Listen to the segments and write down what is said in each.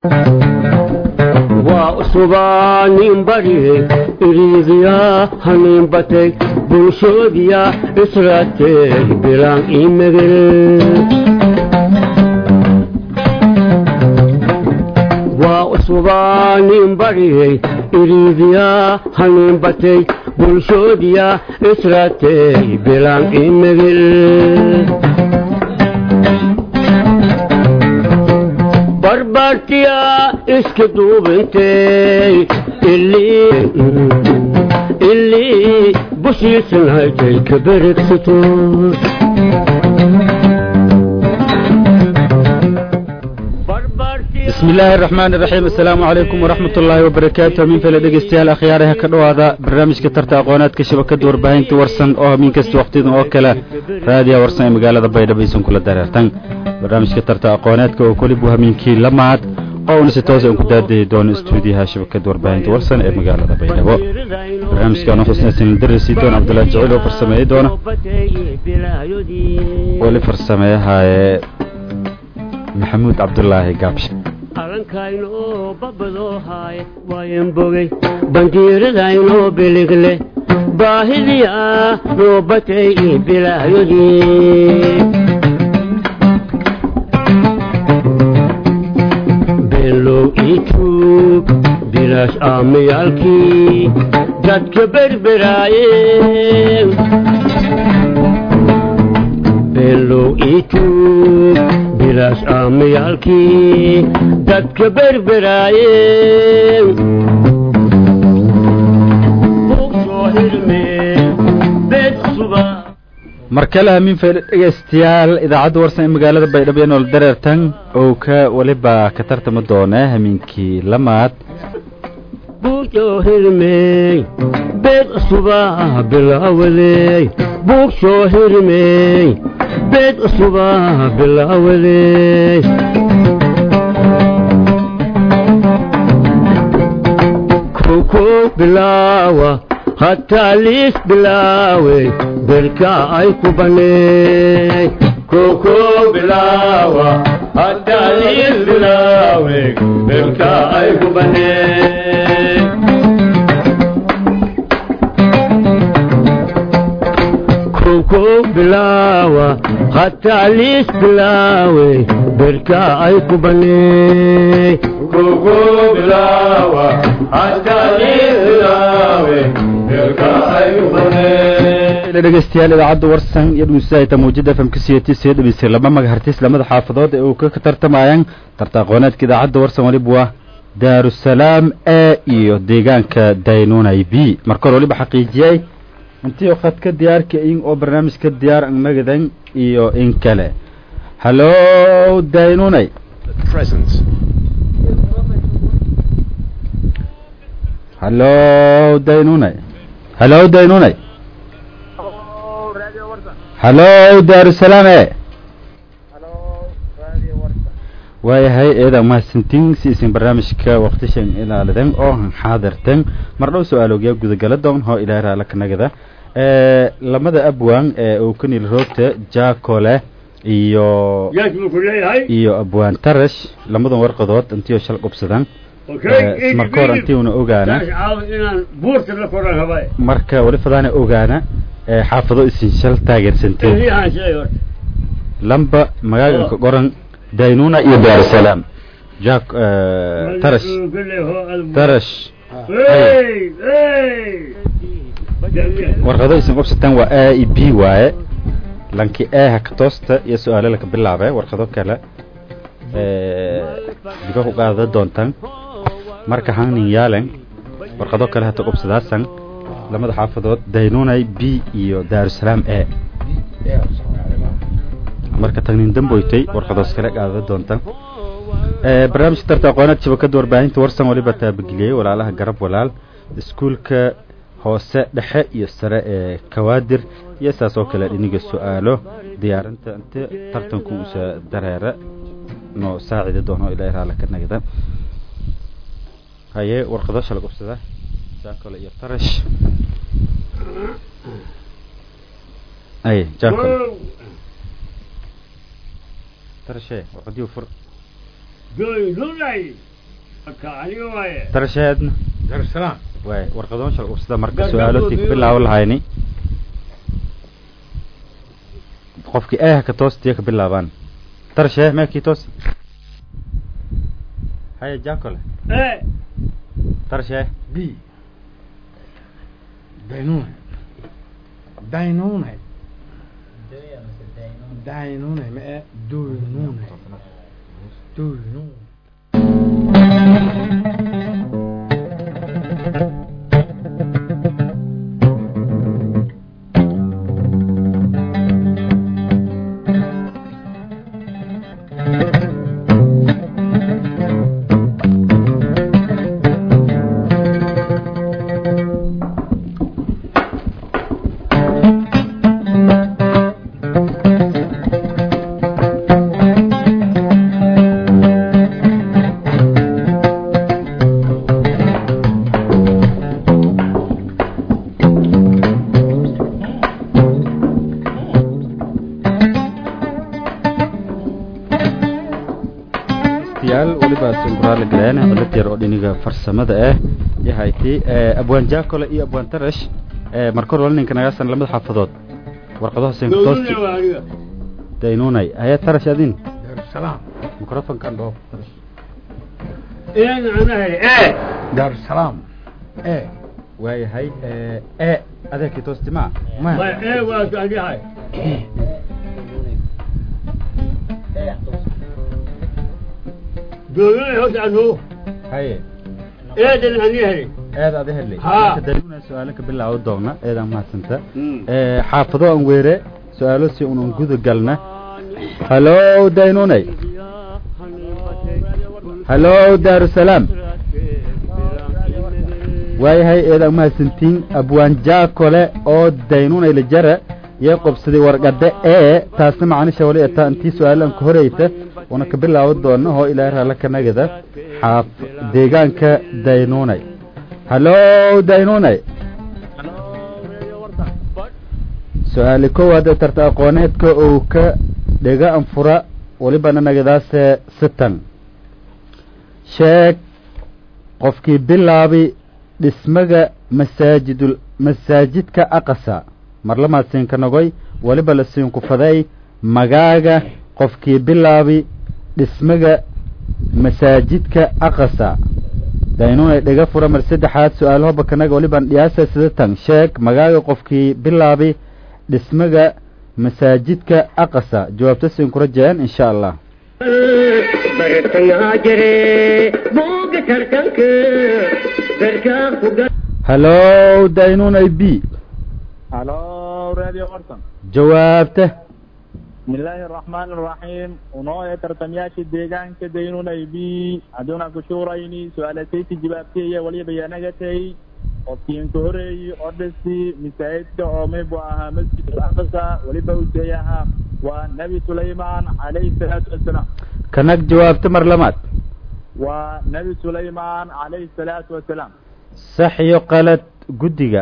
waa usubaa nin barye iriidiyaa hanin batay bulshoodiya israatee bilaan imegel waa usubaa nin barye iriidiyaa hanin batay bulshoodiya israatee bilaan imegel barbartiya iska duubintay ilii bushiisanaytay ka beregsato bismi illaahi araxmaan iraxiim assalaamu calaykum waraxmat ullaahi wabarakaatu hamiin fele dhegeystayaal akhyaaraha ka dhowaada barnaamijka tarta aqoonaadka shabakada warbaahinta warsan oo hamiin kasta wakhtidan oo kale raadiya warsan ee magaalada baydhabo aysan kula dareertan barnaamijka tarta aqoonaadka oo kolibuu hamiinkii lamaad oo una si toosa un ku daadayi doono istuudiyaha shabakada warbaahinta warsan ee magaalada baydhabo barnaamijkan oo xusnaysan darasi doon cabdullaahi jacil oo farsameeyi doona weli farsameeyahaye maxamuud cabdulaahi gaabshe alankaynoo babadoo haaye waayan bogey bandiiradaynoo biligle baahidiyaa noo batay bilaayodii below ii tuug bilaash aamayaalkii dadka berberaaye below ii tuug bilaash aamayaalkii dadka berberaaye bugsoo hirme beed suba mar kale hamiin fayda dhegeystayaal idaacadda warsan ee magaalada baydhabo ee nool dareertan oo ka weliba ka tartami doona hamiinkii lamaad bugsoo hirmey beed suba bilaawadey bugsoo hirmey beed suba bilaawadey koko bilaawa hataa liis bilaawe berka ay ku baneey koko bilaawa hataa liis bilaawe berka ay ku baneey koko bilaawa hataa liis bilaawe berka ay ku baneey koko bilaawa hataa liis bilaawe berka ay ku baneey dhegeystayaal idaacadda warsan iyo dhuusaayta mawjada fmka siyati soo dhageystay laba magahartis lamada xaafadood ee uu ka tartamayaan tarta aqooneedka idaacadda warsan waliba waa daarusalaam e iyo deegaanka daynunay b marka hore waliba xaqiijiyey intii khadka diyaarka in oo barnaamijka diyaar ang magadan iyo in kale hallo daynunay hallo daynunay hallo daynunay hallo daarusalaam e waayahay eeda mahadsantiin si isin barnaamijka waktishan ilaalidan oo xaadirtan mar dhow su-aalogyaa gudagala doon hoo ilaahay raala kanagada lamada abwaan ee uu ka nil roogta jaacole iyo iyo abwaan tarash lamadan warqadood intii oo shal qubsadan marka hore intii una ogaana marka wali fadaana ogaana xaafado isin shal taageersanteen lamba magaaganka qoran daynuna iyo daarusalaam jack tarash tarash warqado isin qubsataan waa a i b waaye lanki a haka toosta iyo su-aalo laka bilaabe warqado kale diba ku qaada doontaan marka hanin yaalen warqado kale hata qubsadaasan lamada xaafadood daynunay b iyo daarusalaam a marka tagnin damboytay warqadoos kale qaada doonta barnaamijka tarta aqoonaad shabakada warbaahinta warsan waliba taabageliyey walaalaha garab walaal iskuulka hoose dhexe iyo sare ee kawaadir iyo saas oo kale dhiniga su-aalo diyaarinta inte tartanku usa dareera noo saacidi doono ilaa raala ka nagda haye warqado shala qubsada jaakole iyo tarash ay jaakole tarashe warqadiyu fur doynunay tarasheedna darsalaam waay warqadoon shal ubsada marka su-aalotii ku bilaawo lahayni qofkii eeh ka toostiya ka bilaabaan tarashee meekii toos haya jakole tarashee b daynune daynune daynune ma e doynune doynune yaal weliba simburaale galeen cilad yar oo dhiniga farsamada ah yahayti abwaan jakole iyo abwaan tarash marka hore wala ninka nagaasan lamada xaafadood warqadaha senka toosti daynunay haya tarash adin darsalaam microfonkan dhoo tarash darsalaam e waayahay e adeerkii toosti ma haye eed ada helay Ha. daynuna su-aalo ka bilaawo doona eedaan mahadsanta xaafado aan weere su-aalo si unan guda galna hallo daynunay hallo daarusalaam waayahay eedaan mahadsantiin abwaan jaakole oo daynunay la jara yee qobsaday warqadda ee taasna macnisha wali etaa intii su-aalaan ka horeyta una ka bilaawo doona oo ilaahay raalla ka nagada xaaf deegaanka daynunay hallo daynunay su-aali kowaad ee tarta aqooneedka uu ka dhega anfura walibana nagadaase sitan sheeg qofkii bilaabi dhismaga masaajidul masaajidka aqasa marlamaad siinka nogoy waliba la siinku faday magaaga qofkii bilaabi dhismaga masaajidka aqasa daynunay dhega fura mar saddexaad su-aalaho bakanaga waliban dhiyaasa sidatan sheeg magaaga qofkii bilaabi dhismaga masaajidka aqasa jawaabta siinku rajeen insha allah bartangaa jire buuga tartanka garkaa ku gal hallo daynunay b halo radio warsan jawaabta bismillaahi araxmaan araxiim unoo ee tartamayaashii deegaanka daynunay b hadduuna ku shuurayni su-aalataysi jawaabtaya waliba yanagatay qofkiinka horeeyi oo dhisi masaajidka oo maybu ahaa masjid aqsa waliba useeyaha waa nebi sulaymaan calayhi salaatu wasalaam kanag jawaabta mar lamaad waa nebi sulaymaan calayhi salaatu wasalaam sax iyo qalad guddiga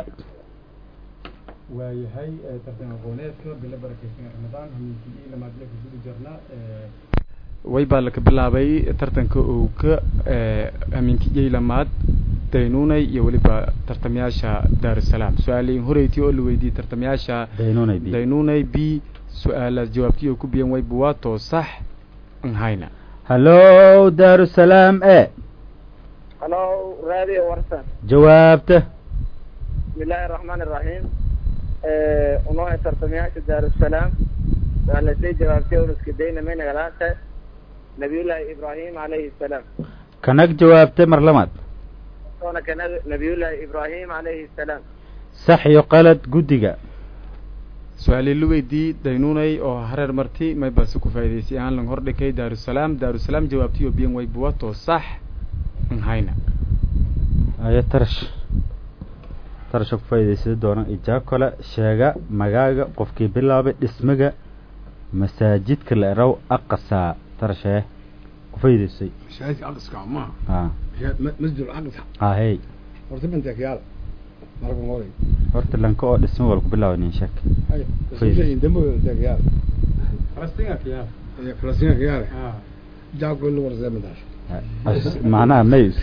waayahay tartan aqooneedka bilo barakeysan ramadaan hamiinkii iyo lamaadle ku guda jirna way baa laka bilaabay tartanka uu ka amiinkiyey lamaad daynunay iyo weliba tartamayaasha daarusalaam su-aalayin horeyti oo la weydiiyey tartamayaasha daynunay b daynunay b su-aalaas jawaabtiyo ku biyan way buwaato sax an hayna hallo daarusalaam e halo radio warsan jawaabta bismillaahi araxmaan araxiim unoo ee tartamayaasha daarusalaam su-aalatay jawaabtay unuska dayna may nagalaata nabiyullaahi ibraahim calayhi salaam kanag jawaabta mar lamaad soona kana nabiyullaahi ibraahim calayhi salaam sax iyo qalad guddiga su-aalii la weydiiyey daynunay oo hareer marti may base ku faa'idaysay ahaan lang hordhikay daarusalaam daarusalaam jawaabtiyo biyan way buwato sax an hayna ayo tarash tarasha ku faa'idaysada doona ijaa kale sheega magaaga qofkii bilaabay dhismaga masaajidka la eraw aqasaa tarashee ku faa'idaysay masaajidka aqska ma ha masjid aqsa ha hey horta bantek yaal marka hore horta lanka oo dhisma wal ku bilaabay nin sheeg hay Fayda. shay dambo bantek yaal falastinka kiyaa falastinka yaal jaako lu warsa madash As- macnaha mays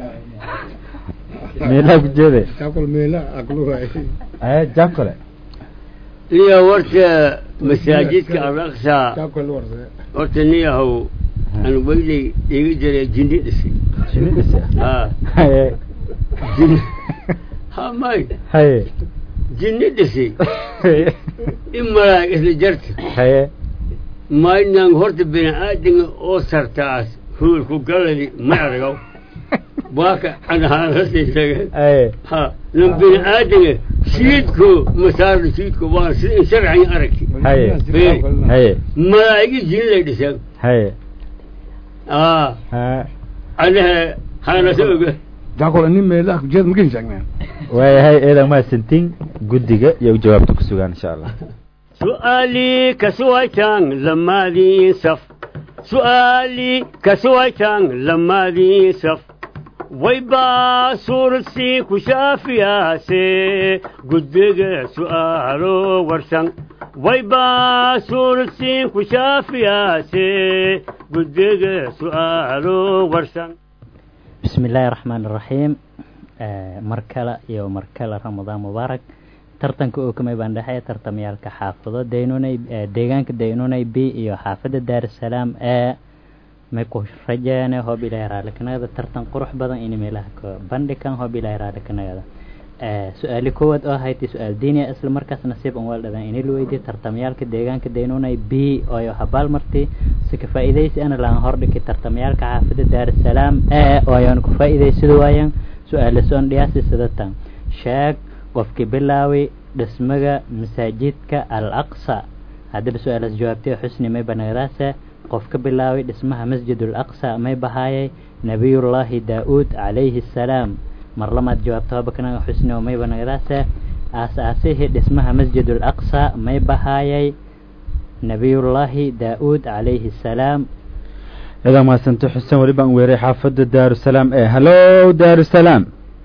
meelaa ku jeede Jakol meela aqlu waay. ee jakole iyo warta masaajidka alaqsa Jakol warse. horta niyahow aan weyley iga jiray jindi dhisay shinidisa ha haye jin ha may haye jinni dhisay in malaag isla jarta haye maynaan horta bini aadamga oo sartaas huulku galadi ma aragaw waa ka anahaanasii sheegeen haye ha nan bini aadamga shiidku masaarda shiidku waa sida in sharcan aragti haye haye malaa'igi jin lay dhiseen haye aa ha anaha hanasa oga Jakol ni meela ku jeed magin jaagnaan. waayahay eedan mahadsantiin guddiga iyo jawaabta ku sugaan insha allah su'aalii kasuwaytaan lamaadii saf su'aalii kasuwaytaan lamaadii saf waybaa suuradsi ku shaafiyaase gudbiga su'aalo warsan waybaa suuradsi ku shaafiyaase gudbiga su'aalo warsan بسم الله الرحمن الرحيم آه مركلة يو مركلة رمضان مبارك tartanka uu kamay baan dhexeeya tartamayaalka xaafado daynunay deegaanka daynunay b iyo xaafada daarusalaam ee may ku rajeene hoob ilaahay raali kanagada tartan qurux badan in meelaha ka bandhigan hoob ilaahay raali kanagada su-aali koowaad oo ahayd su-aal diiniya isla markaas nasiib an waaldhadan inay la weydiye tartamayaalka deegaanka daynunay b ooyo habaal marti si ka faa'iidaysi ana lahan hordhiki tartamayaalka xaafada daarusalaam ee ooyoan ku faa'iidaysada waayaan su-aala soon dhiyaasi sidatan sheeg qofkii bilaawi dhismaga masaajidka al aqsa haddaba su-aalaas jawaabtay xusni may banagadaase qof ka bilaaway dhismaha masjid al aqsa may bahaayay nabiyullaahi daa-uud calayhi assalaam mar lamaad jawaabta habakanaga xusni oo may banagadaase aas-aasihii dhismaha masjid al aqsa may bahaayay nabiyullaahi daa-uud calayhi assalaam eedan mahadsanto xuseen weli baan weeray xaafadda daarusalaam ee hallo daarusalaam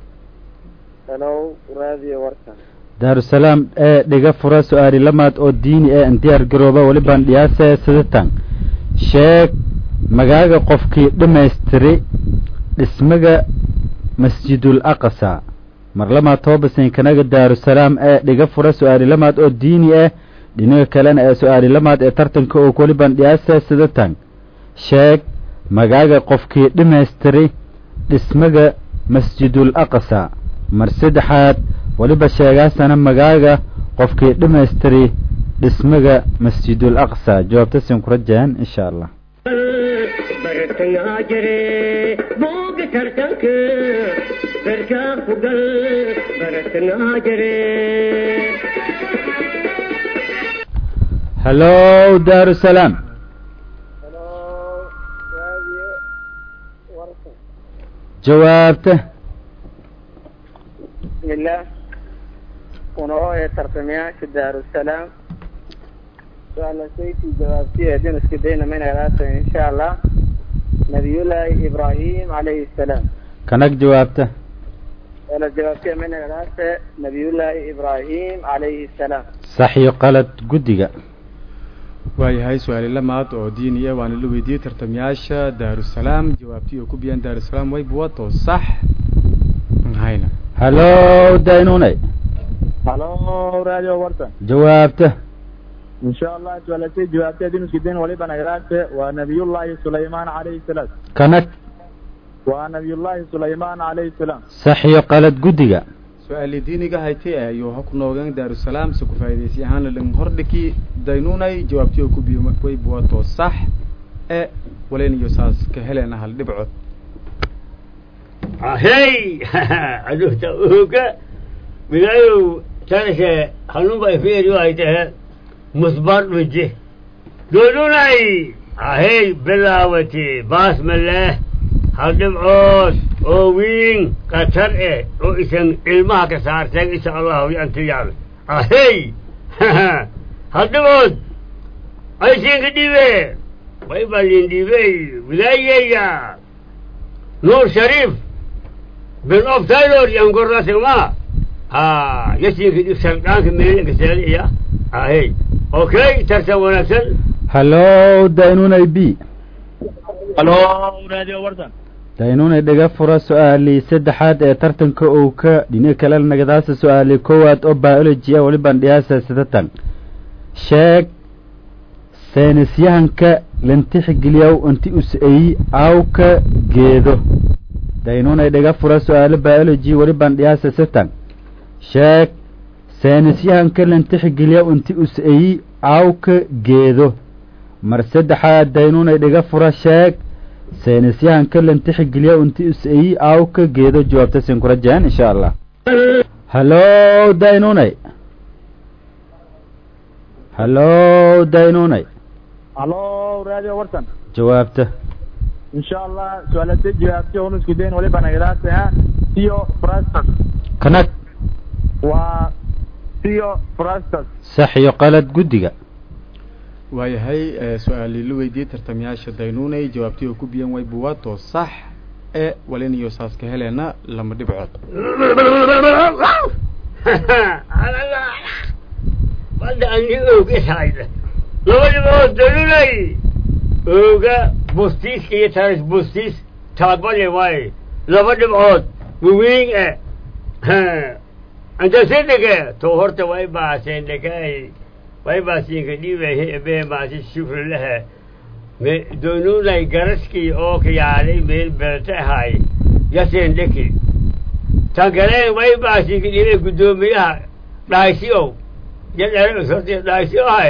hello radio warsan daarusalaam ee dhiga fura su-aali lamaad oo diini ee an diyaar garooba weli baan dhiyaase sidatan sheeg magaaga qofkii dhammaystiri dhismaga masjidul aqsa mar lamaad toobasan kanaga daarusalaam ee dhiga fura su-aali lamaad oo diini ah dhinaga kalena ee su-aali lamaad ee tartanka oo weli baan dhiyaase sidatan sheeg magaaga qofkii dhammaystiri dhismaga masjidul aqsa mar saddexaad weliba sheegaasana magaaga qofkii dhammaystiri dhismaga masjidul aqsa jawaabtasin ku rajaan insha allah bartangaa jire booga tartanka barkaa ku gal bartangaa jire hallo daarusalaam hello radio warsan jawaabta bismillah una ooya tartamayaasha daarusalaam su-aalasayti jawaabtiya haddii isku dayna maynagadaata insha allah nabiyullaahi ibraahim calayhi salaam kanag jawaabta su-aala jawaabtiya maynagadaata nabiyullaahi ibraahim calayhi salaam sax iyo qalad guddiga waayahay su-aali lamaad oo diiniya waana la weydiiyey tartamayaasha daarusalaam jawaabtii oo ku biyaan daarusalaam way buwato sax hayna hallo daynunay halo radio warsan jawaabta insha allah suaalasay jawaabtay haddii isku dayn waliba nagadaate waa nabiyullaahi sulaymaan calayhi salaam kanag waa nabiyullaahi sulaymaan calayhi salaam sax iyo qalad guddiga su-aali diiniga haytay ayuu ha ku noogeen daarusalaam si ku faa'iidaysi ahaana lang hordhiki daynunay jawaabtii oo ku biyo way buwato sax e waleynayo saas ka helena hal dhibcood hey aduhta uga bilayow tanase hanuba ifeeri ay tahe musbar dhuje doonunay ahey bilaawati baas maleh hal dhibcood oo wiin qatar eh oo isan ilmaha ka saarteen insha allahu yantu yaab ahey hal dhibcood aysinka dhibe way balin dhibey wilaayaya nuur shariif bin of taylor yangorasima ha yasinka dhib sardhaanka meelinka seeliya ahey okay tartan wanaagsan hallo daynunay b halo radio warsan daynunay dhaga fura su-aalii saddexaad ee tartanka uu ka dhini kale nagadaasa su-aalii koowaad oo biology ah welibaan dhiyaasa sidatan sheeg saynisyahanka lantixgeliyow inti us-eyi awka geedo daynunay dhaga fura su-aalo biology welibaan dhiyaasa sitan sheeg saynisyahanka lantixgeliyow inti us-eyi awka geedo mar saddexaad daynunay dhaga fura sheeg saynisyahanka lantixgeliyow inti us-eyi awka geedo jawaabta sin kura jeen insha allah hallo daynunay hallo daynunay halo radio warsan jawaabta insha allah su-aalata jawaabti onu isku dayn waliba nagadaasa theo frastus kanag waa theo frastus sax iyo qalad guddiga waayahay su-aalii la weydiiyey tartamayaasha daynuunay jawaabtii oo ku biyan way buwaato sax ee walinayo saaska heleena lama dhibcood hadda ani og ishayda labadiba dalulay ooga bustiis iyo taris bustiis taabale waaye laba dhibcood waweyn e antasedege to horta way baaseen dhekay way baasiinka dhiibahe ebe maasi shufrilehe me donunay garaskii oo kayaalay meel belte ahaay yaseen dheki tan galeen way baasiinka dhiibay guddoomiyaha dhaaysiyow yadhere sorti dhaaysiyo ahay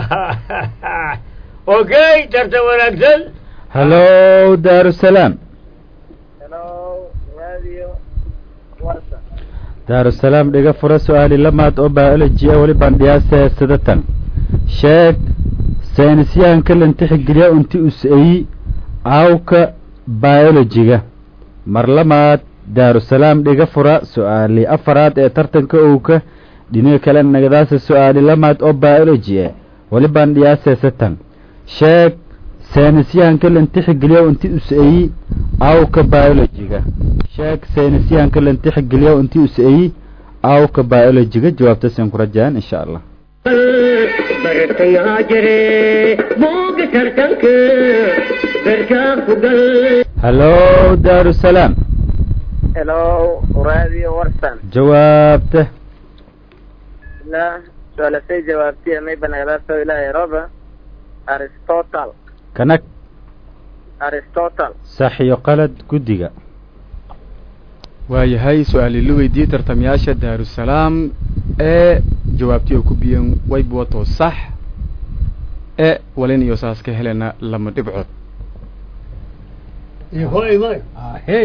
okay tarta wanaagsan hallo daarusalaam hello radio warsan daarusalaam dhiga fura su-aali lamaad oo biology ah welibaan dhiyaasa sidatan sheeg saynisyahanka lantixgeliya inti us-eyi awka biologiga mar lamaad daarusalaam dhiga fura su-aali afaraad ee tartanka owka dhiniga kale nagadaasa su-aali lamaad oo biology ah welibaan dhiyaasa satan sheeg saynisyahanka lantixgeliya inti us-eyi awka biologiga sheeg saynisyahanka lantixgeliya inti us-eyi awka biologiga jawaabta sin ku rajaan insha allah bartayaa jire buuga tartanka barkaa ku gal hallo daarusalaam hello radio warsan jawaabta la su-aalasay jawaabtiya mayba nagadaasa ilaahay roba aristotle kanag aristotle sax iyo qalad guddiga waayahay su-aalii la weydiiyey tartamayaasha daarusalaam ee jawaabtii oo ku biyan waybuwato sax ee walin iyo saas ka helena lama dhibcood hoy may hey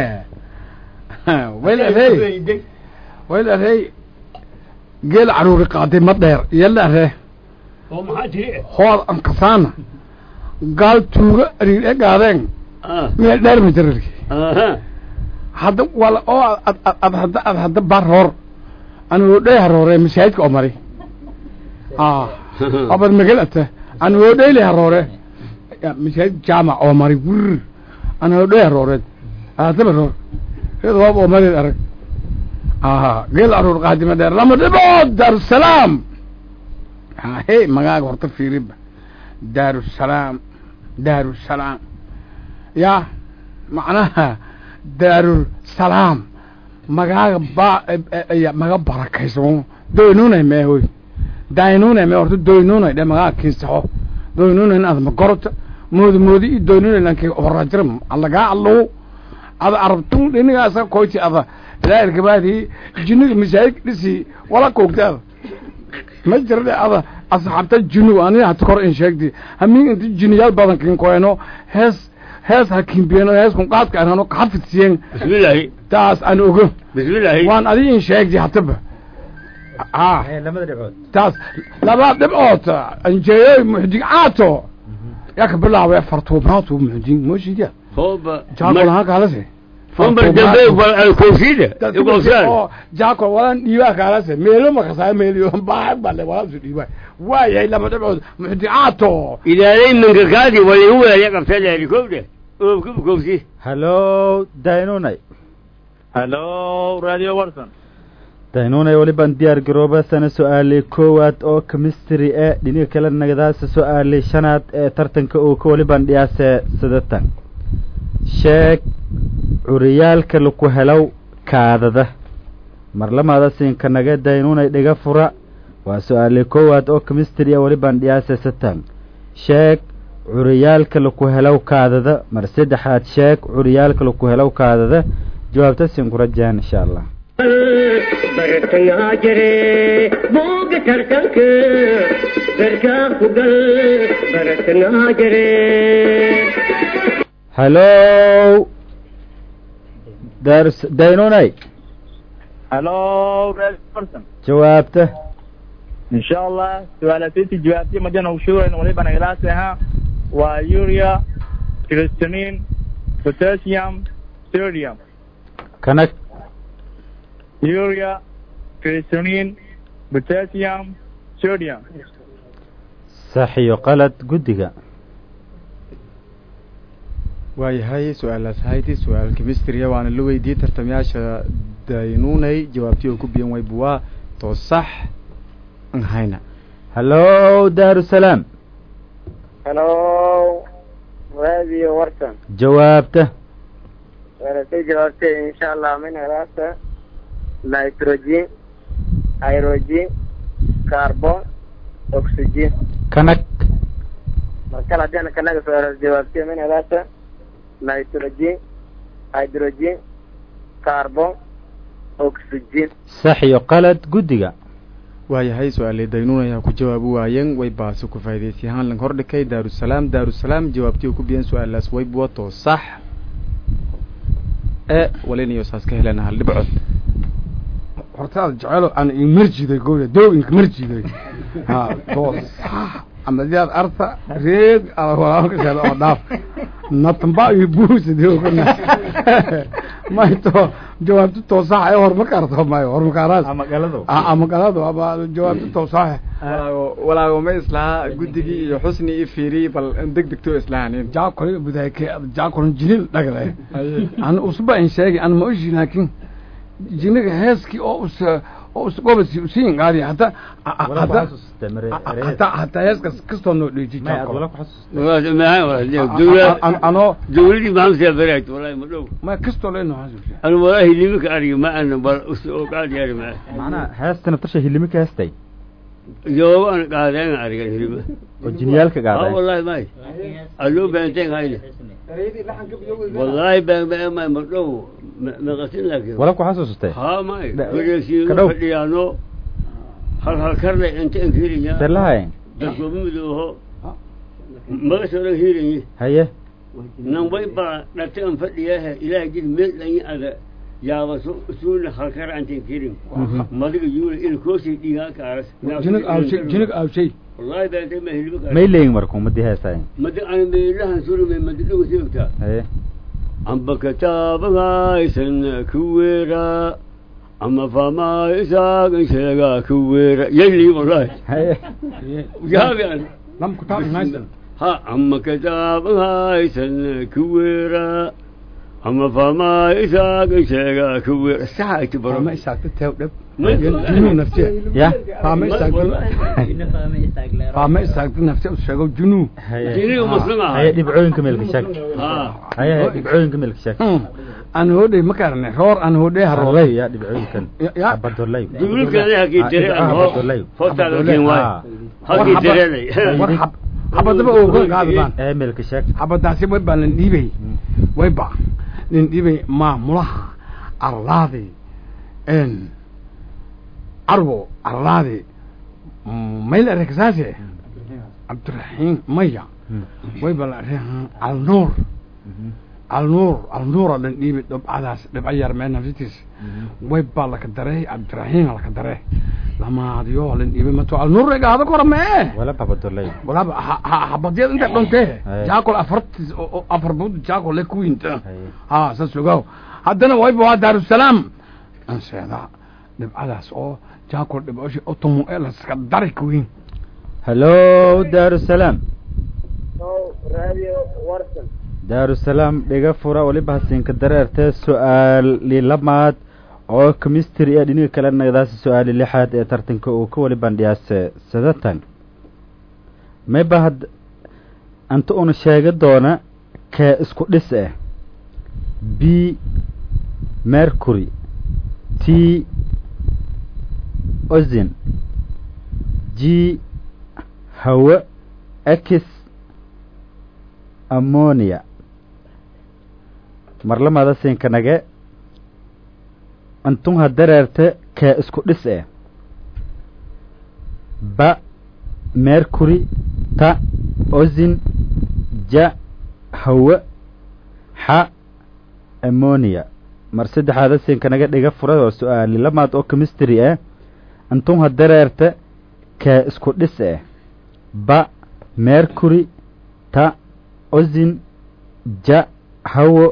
waylarey waylarey geel caruuri qaaday ma dheer yalare oo maxaa tiri hood ankasaana gaal tuuga ariir e gaadeen meel dheer ma jirarki hadda wala oo ad ad ad hadda ad hadda bar hor anu dhey haroore masaajidka oo mari ah abad magalata anu dheyli haroore masaajid jaamac oo mari wir anu dhey haroore hadda haroor iyada waab oo mari arag ah geel aruur qaadima dheer lama dhibood daarusalaam hey magaaga horta fiiriba daarusalaam daarusalaam ya macnaha daarusalaam magaaga ba maga barakayso doynunay meehoy daynunay mee horta doynunay dhe magaaga kinsaxo doynunay ad magorota moodi moodi i doynunay lanki horajira alagaa allow ada arabtun dhinigaasa koyti ada ilaa irkabaadii jiniga masaajid dhisi wala koogtaada ma jirde ada asxaabta junug ani hata kor in sheegdi hamin inti jiniyaal badan kin koeno hees hees ha kimbiyeno hees kun qaadka arano kaxafidsiyen bismillaahi taas aan ogo bismillaahi waan adi in sheegdi hataba ah lamada dhibcood taas laba dhibcood anjeeyoy muxdig caato yaa ka bilaabay fartuumaatu muxdig mooshidiya hooba jaakol haan kaalase umbar dambe wal alkoofida igolsaan jaakol walan dhiibaa kaalase meelo makasaa meeliyo baax bale walaasu dhiibaa waayahay laba dhibcood muxdig caato ilaalay minkakaadi waligu weelya qabtaleeri kowde oobka kowsi hallo daynunay halo radio warsan daynunay weliban diyaar garooba sana su-aalay koowaad oo chemistry ee dhiniga kale nagadaasa su-aalay shanaad ee tartanka uu ka weliban dhiyaasee sidatan sheeg curiyaalka laku helow kaadada marlamaada siinka naga daynunay dhiga fura waa su-aalay koowaad oo chemistry ee weliban dhiyaasee satan sheeg curiyaalka laku helow kaadada mar saddexaad sheeg curiyaalka laku helow kaadada jawaabta siin ku rajaan insha allah bartayaa jire booga tartanka garkaa ku gal bartayaa jire hallow daarus daynunay hello red person jawaabta ان شاء الله سؤالاتي جوابتي مجانا وشورا وليبا نغلاسها ويوريا كريستانين بوتاسيوم سوديوم kanag يوريا كريستانين بوتاسيوم سوديوم sax iyo qalad guddiga waayahay su-aalaas hayti su-aal chemistria waana la weydiiyey tartamayaasha daynunay jawaabtii oo ku biyan wayba waa too sax an hayna hallow daarusalaam hello radio warsan jawaabta weelasay jawaabtay insha allah min helaasa nitrogen hydrogen carbon oxygen kanag markale haddii ana kanaga soo helas jawaabtay min helaasa nitrogen hydrogen carbon oxygen sax iyo qalad guddiga waayahay su-aalay daynunay ha ku jawaabi waayeen way baase ku faa'idaysay ahaan lang hordhikay daarusalaam daarusalaam jawaabtii oo ku biyan su-aalaas wayba waa too sax ee walinayo saas ka helana hal dhibcood hortaada jecelo aan imarjiday gowda doog marjiday ha toos amadiyaad arta reeg ala walaalka sheeda oo dhaaf natamba iyo buusadogana mayto jawaabta toosax ee horumarka arto mayo horumarkaaraas amagalado amagalado ama jawaabta toosax walaago walaago ma islahaa guddigii iyo xusni iyo fiiri bal deg degto islahanin jaakole budayke jaakole jilil dhagale an usba in sheegi an ma oshi laakin jiniga heeskii oo us oo us gobasi usiin qaadi hata hata hata hata heeskas kastoo noo dheeji jaakole anoo dowladii maamsa baraad wallahi ma dhow ma kastoo leenoo xasuusiya anu wallahi nimanka ariga ma ana bal usoo qaadiyari ma macnaha heestana tasha hilimi ka heestay jawabo ana qaadeen arigan hilima oo jiniyaalka ah qaaday wallahi may aloo baanteen hayna wallahi baan baan ma ma dhow ma qasin laakiin wala ku xasuustay ha may Da- wareegsi ka dhow. fadhiyaano hal hal karle inta aan kirinya selahayn dadkooba midooho maga soo dhan hiiranyi haye nan way baa dharte an fadhiyaha ilaahay jid meel dhanyi ada yaaba suuna halkara antan kirin madiga yuula ila koosii dhiigaa kaaras jinig aawshay jinig aawshay wallahi baantay ma hilba kaas may leeyin marka ummadii heesayn madi ana meelahan surumay madi dhugu siogtaa haye amba kataabagaysan kuweera ama faamaisaagan sheegaa kuweera yayli wallahi haye yaabi an lam kutaab inaysan ha ama kataabagaysan kuweera ama faamaisaagan sheegaa kuweera saxa iti baro ma isaagta teew dhab Ma- junuu nafsiya ya faama isaagta wallahi faama isaagta nafsiya u sheego junuu haye Jiniga muslim ah. haye dhibcooyinka meelka sheeg ha haye haye dhibcooyinka meelka sheeg aan hodhay ma karane roor aan hodhay harooday ya dhibcooyinkan Ya- ya. abadolay dugulkeeda hakii tere Ah, an Abdullah. hortaada keen waay Ah. hakii terelay war xab xabadaba oo ka qaadbaan ee meelka sheeg xabadaasi way baa nin dhiibay way ba nin dhiibay maamulaha arlaadi n carbo arlaadi mayl areksaase cabdiraxiim maya way ba la areen alnuur alnuur alnuura dhan dhiibay dhibcadaas dhibco yar mee nafsitiis way baa laka darey cabdiraxiim laka daree lamaadiyo lan dhiibay mato alnuur egaado kora mee wala babadolay walaaba ha- ha- habadyada inta dhuntee Haye. jaakol afartis oo- oo afar bud jaakol le kuwinta Haye. ha saas ogaw haddana wayba waa daarusalaam anseeda dhibcadaas oo jaakol dhibcoshi otomo ee laska dari kuwin hallo daarusalaam radio warsan daarusalaam dhiga fura weliba hasiinka dareertee su-aali lamaad oo chemistry ee dhiniga kale nagdaasi su-aali lixaad ee tartanka uu ka wali bandhiyaase sadatan mayba had anta una sheega doona kee isku dhis ah b mercury t ozin g hawe x ammonia marlamada siinkanage antun ha dareerte kee isku dhis eh ba mercury ta ozin ja hawe xa ammonia mar saddexaada siinkanaga dhiga fura oo su-aali lamaad oo chemistry ah antun ha dareerte kee isku dhis eh ba mercury ta ozin ja hawo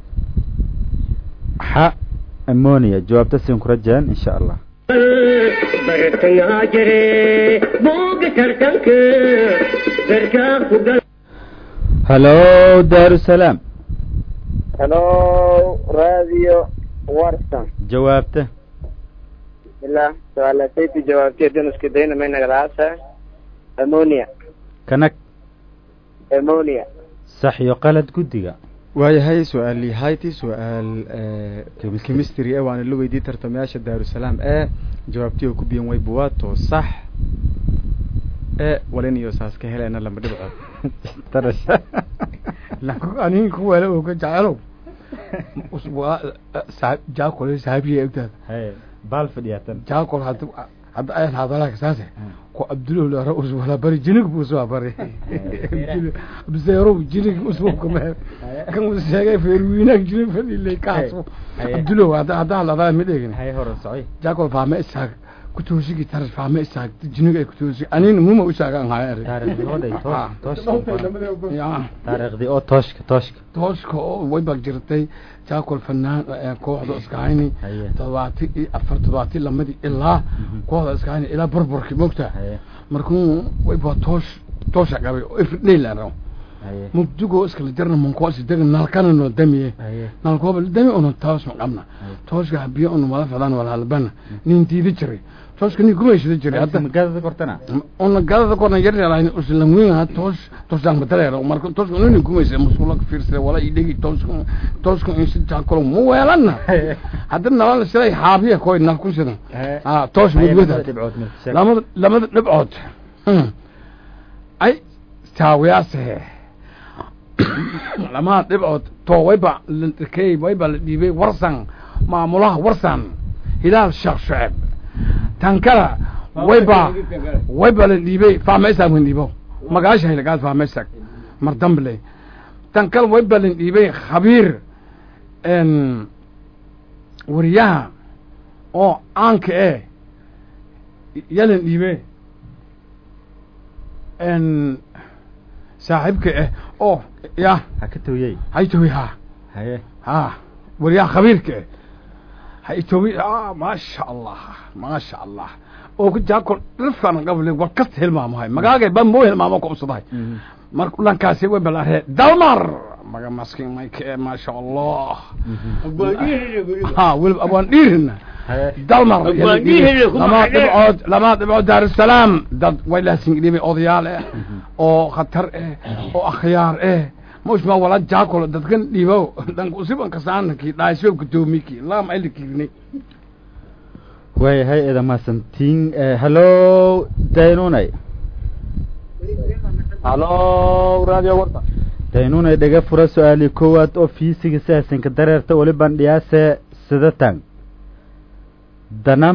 xa ammonia jawaabta siin ku rajaan insha allah bartayaa jire booga tartanka garkaa ku gal hallo daarusalaam hello radio warsan jawaabta bismillah su-aalasayti jawaabtiya dunuska dayna may nagadaasa ammonia kanag ammonia sax iyo qalad guddiga waayahay su-aal hayti su-aal chemistry e waana la weydiiyey tartamayaasha daarusalaam e jawaabtii oo ku biyan way buwaato sax e walin iyo saas ka helena lama dhibcood tarash aniga kuwale oo ka jecelow jaakol saabiya egtaada haye baal fadhiyaatan jaakol hadda hadda ayaan hadalaka saase ku abdulow lara uswala bari jinig buu uswaa bari abseerow jinig uswaa kama kan uu sheegay feerwiinaag jinig fadilay kaaso abdulow hadda hadda hadalada mid eegin haye hore socoy jaakol faama isaag kutoosigi taras faama isaag jinig ay kutoosigi anin muma usaagaan haya taariikhdii oo dhay toosh tooshka ya taariikhdii oo tooshka tooshka tooska oo way baa jirtay jaakol fanaan ee kooxda iskahayni Haye. todobaati iyo afar todobaati lamadii ilaa kooxda iskahayni ilaa burburkii mogta haye markuu way baa toosh toosha qabay oo ifridheylaano haye mugdigoo iskala jarna mankoos dega nalkana noo damiye haye nalkooba dami una toos ma qabna tooska habiyo una wala ficdaan wala halbana nin diidi jiray tooska nin gumaysada jiray hadda magaalada kortana ona galada korna yaryarayn uslanwiin toos toosdaan badaleero marka tooska nini gumaysa masuula ka fiirsada wala idhegi tooska tooska insi jaakolo mu weelanna hadda nalana siday xaabiya koy nalku sidan ah toos mudwada dhibcood marka sheeg lamada lamada dhibcood Hmm. ay taawiyaase lamada dhibcood to wayba lakey wayba la dhiibay warsan maamulaha warsan hilaal sheekh shuceeb tan kala wayba wayba la dhiibay fahmaysaag wan dhiibo magaasha hilagaad fahmaysaag mar damble tan kala wayba la dhiibay khabiir n wariyaha oo caanka eh yalan dhiibe n saaxiibka ah oo ya ha ka tawiyey haytowi ha haye ha wariyaha khabiirka ah haytowi ah maasha allah maasha allah oo ku jaakol dhirfkan qable war kasta hilmaamahay magaagay ban moo hilmaamo ku usadahay marka dhankaasi way balaaree dalmar maga maskin mayke maasha allah ha weliba abwaan dhiirina haye dalmar Abwaan dhiirina kuma lama xidhe. dhibcood lama dhibcood daarusalaam dad way laasingdhibay odayaal eh oo khatar eh oo akhyaar eh mushma wala jaakol dadkan dhiibo dhanka usiban kasaanaki dhaasyo gudoomiki lama aylikirnay waayahay eeda mahadsantiin hallo daynunay halo radio warta daynunay dhaga fura su-aali koowaad oo fiisiga saasinka dareerta weli bandhiyaase sidatan danam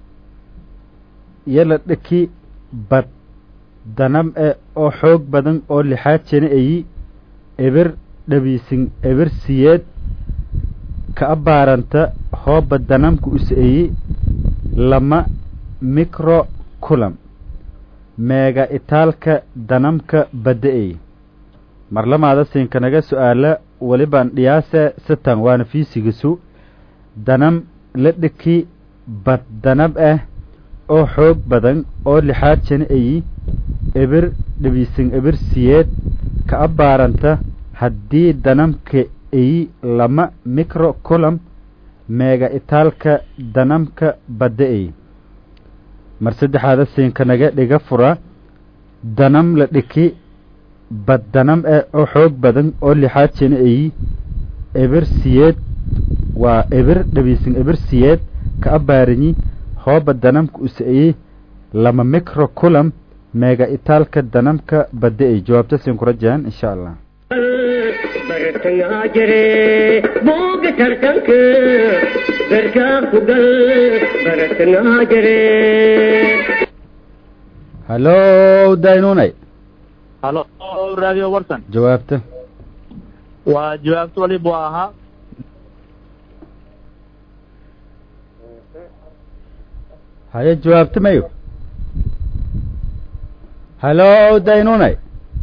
yala dhaki bad danam e oo xoog badan oo lixaad jena eyi eber dhabiisin eber siyeed ka abaaranta hooba danamka usa eyi lama micro culam meega itaalka danamka badda eyi marlamaada siinkanaga su-aala welibaan dhiyaase sitan waana fiisigisu danam la dhiki bad danab ah oo xoog badan oo lixaad jana eyi eber dhabiisin eber siyeed ka abaaranta haddii danamka eyi lama micro culam meega itaalka danamka badda-ey mar saddexaada siinka naga dhiga fura danam la dhiki baddanam eh oo xoog badan oo lixaad jina eyi eber siyeed waa eber dhabiisin eber siyeed ka abaarinyi hooba danamka usa-eye lama micro culam meega itaalka danamka badda-ey jawaabta siin kura jaan insha allah bartangaa jire booga tartanka garkaa ku gal bartangaa jire hallo daynunay halo radio warsan jawaabta waa jawaabto waliba waa ahaa haye jawaabta mayo hallo daynunay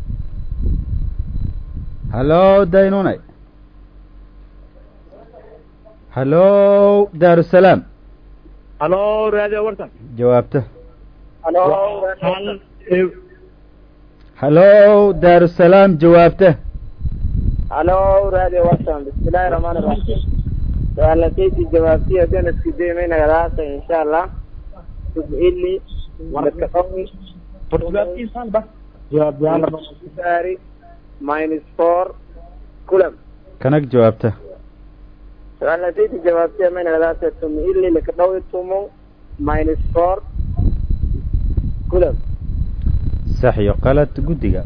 hallo daynunay hallo daarusalaam halo radio warsan jawaabta halo hal hallo daarusalaam jawaabta halo radio watson bismillahi rahmaani rahiim su-aalnasaysi jawaabtiya danaski daymaynagadaasa insha allah subili lakaqawi saari minus four kulam kanag jawaabta su-aalnasaysi jawaabtiya maynagadaasa tumili lakaqawi tumo minus four kulam sax iyo qalad guddiga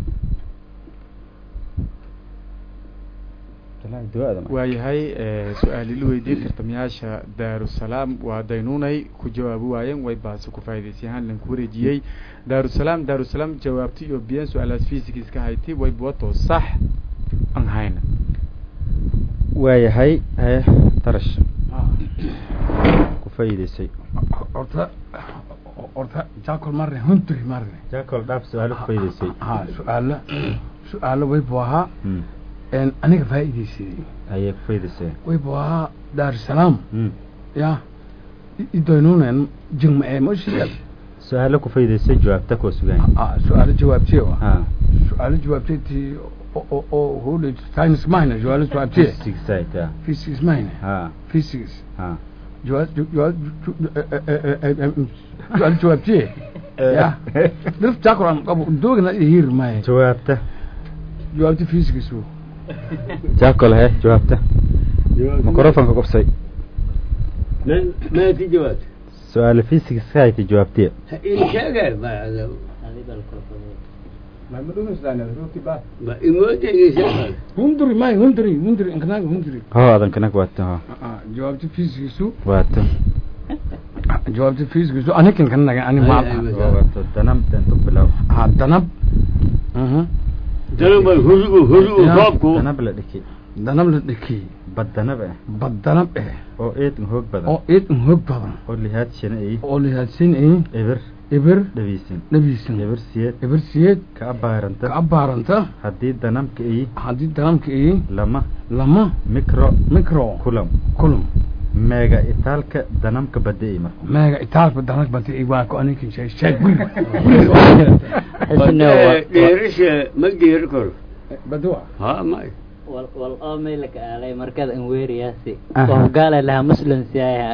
waayahay su-aal ila weydiiyey tartamayaasha daarusalaam waa daynunay ku jawaabi waayeen way baase ku faa'iidaysayahaan lanku wareejiyey daarusalaam daarusalaam jawaabti iyo biyan su-aalaas physics ka hayti way buwato sax aan hayna waayahay haye tarash ku faa'iidaysay horta horta jaakol marne hunturi marne jaakol dhaaf su-aalo ku faa'iidaysay ha su-aalo su-aalo waybu ahaa Mm. een aniga faa'iidaysaday ayay ku faa'iidaysay waybu ahaa daarusalaam Mm. ya idoynunen jingma ee moshiyad su-aalo ku faa'iidaysay jawaabta koo sugaan ah su-aalo jawaabtiye wa ha su-aalo jawaabtiye ti oo oo hole science mahayna su-aalo jawaabtiye physics side ah. physics mahayna ha physics ha jawaab jawaab su-aalo jawaabtiye ya dhirf jaakol qabo doogna hir maaye jawaabta jawaabti physics wo jaakol he jawaabta microfonka qabsay ما في جواب su-aalo physics ka haytay jawaabtiya إن شاء ما ma dhumisdaan roti ba ما يموت إن شاء hunduri may hunduri hunduri inkanaga hunduri ho adan kanak waata ho jawaabti physics waata jawaabti physics anikan kanaga ani Ay, maal ay, ay. waata danam dantu bilow ha danab ضرب الهزء هزء يا. فوقه danab la dhiki danab la dhiki bad danab ah bad danab eh oo eed hoog badan oo eed un hoog badan oo lihaad shana ay oo lihaadsin ay eber eber dhabiisin dhabiisan eber siyeed eber siyeed ka abaaranta ka abaaranta haddii danamka ay haddii danabka ay lama lama micro micro kulam kulum meega itaalka danamka badda ay marka meega itaalka danab bati ay waa ko anikan shay shay ديرش ما دير كل badwa ها ما wal wal oo maylaka aalay markada an weeriyaasi Aha. oo gaala lahaa muslim siyaaya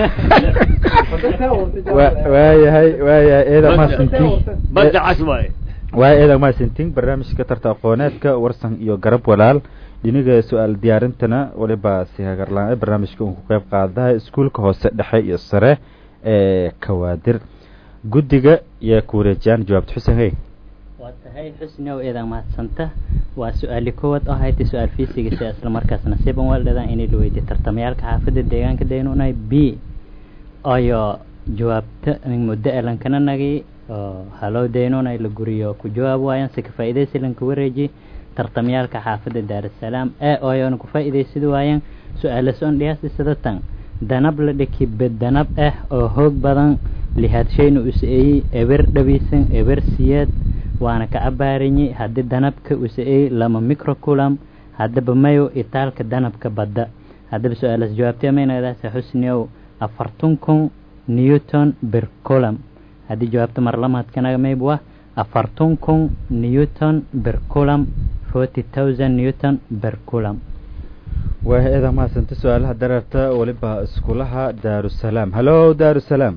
Wa- waayahay waayahay eeda maasintiin بدع عشوائي waaya eeda maasintiin barnaamijka tarta aqooneedka warsan iyo garab walaal dhiniga su-aal diyaarintana waliba si hagarlaan barnaamijka uu ku qeyb qaadaha iskuulka hoose dhexe iyo sare ee kawaadir guddiga iyo ku wareejiyaan jawaabta xuseen hey waa tahay xusni ow eedan mahadsanta waa su-aali koowaad oo haytay su-aal fiisigisa isla markaas nasiiban waaldadan inay la weydiye tartamayaalka xaafadda deegaanka daynunay b ayo jawaabta min muddo elankana nagi oo halow daynunay la guriyo ku jawaab waayaan si ka faa'iidaysi lanka wareeji tartamayaalka xaafadda daarasalaam ee ooyoona ku faa'iidaysadi waayaan su-aala soon dhiyaasi sida tan danab la dhiki bedanab ah oo hoog badan lihaadshayna usa-eeyey eber dhabiisan eber siyeed waana ka abaarinyi haddii danabka usa-eeyey lama microculam haddaba mayo itaalka danabka badda haddaba su-aalaas jawaabtay maynagadaasa xusniow afartun kun newton ber culam haddii jawaabta mar lamaadkanaga mayb waa afartun kun newton ber culam forty thousand newton ber culam waa eeda mahadsanta su-aalaha dareerta weliba iskulaha daarusalaam hallo daarusalaam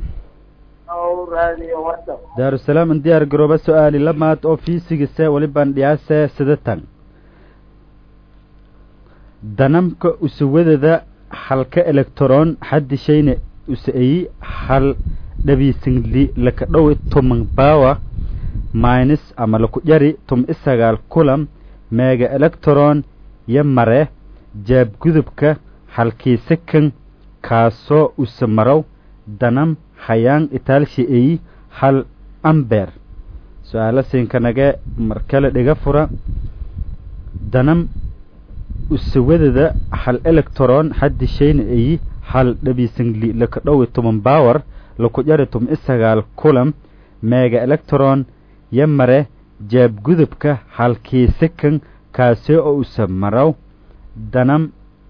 daarusalaam in diyaar garooba su-aali lamaad oo fiisigise weliban dhiyaase sidatan danamka usuwadada halka electron xadishayna usaeyi hal dhabiisingli laka dhowi tuman bawa minus ama laku jari tum isagaal kulam meega electron yo mare jaabgudubka halkii sakan kaasoo use marow danam hayaan itaalshi eyi hal amber su-aalo siinkanage markale dhiga fura danam usawadada hal electron xadishayna eyi hal dhabiisingli laka dhowi tuman bawar laku jari tum isagaal kulam meega electron yo mare jaabgudubka halkii sakan kaasi oo use marow danam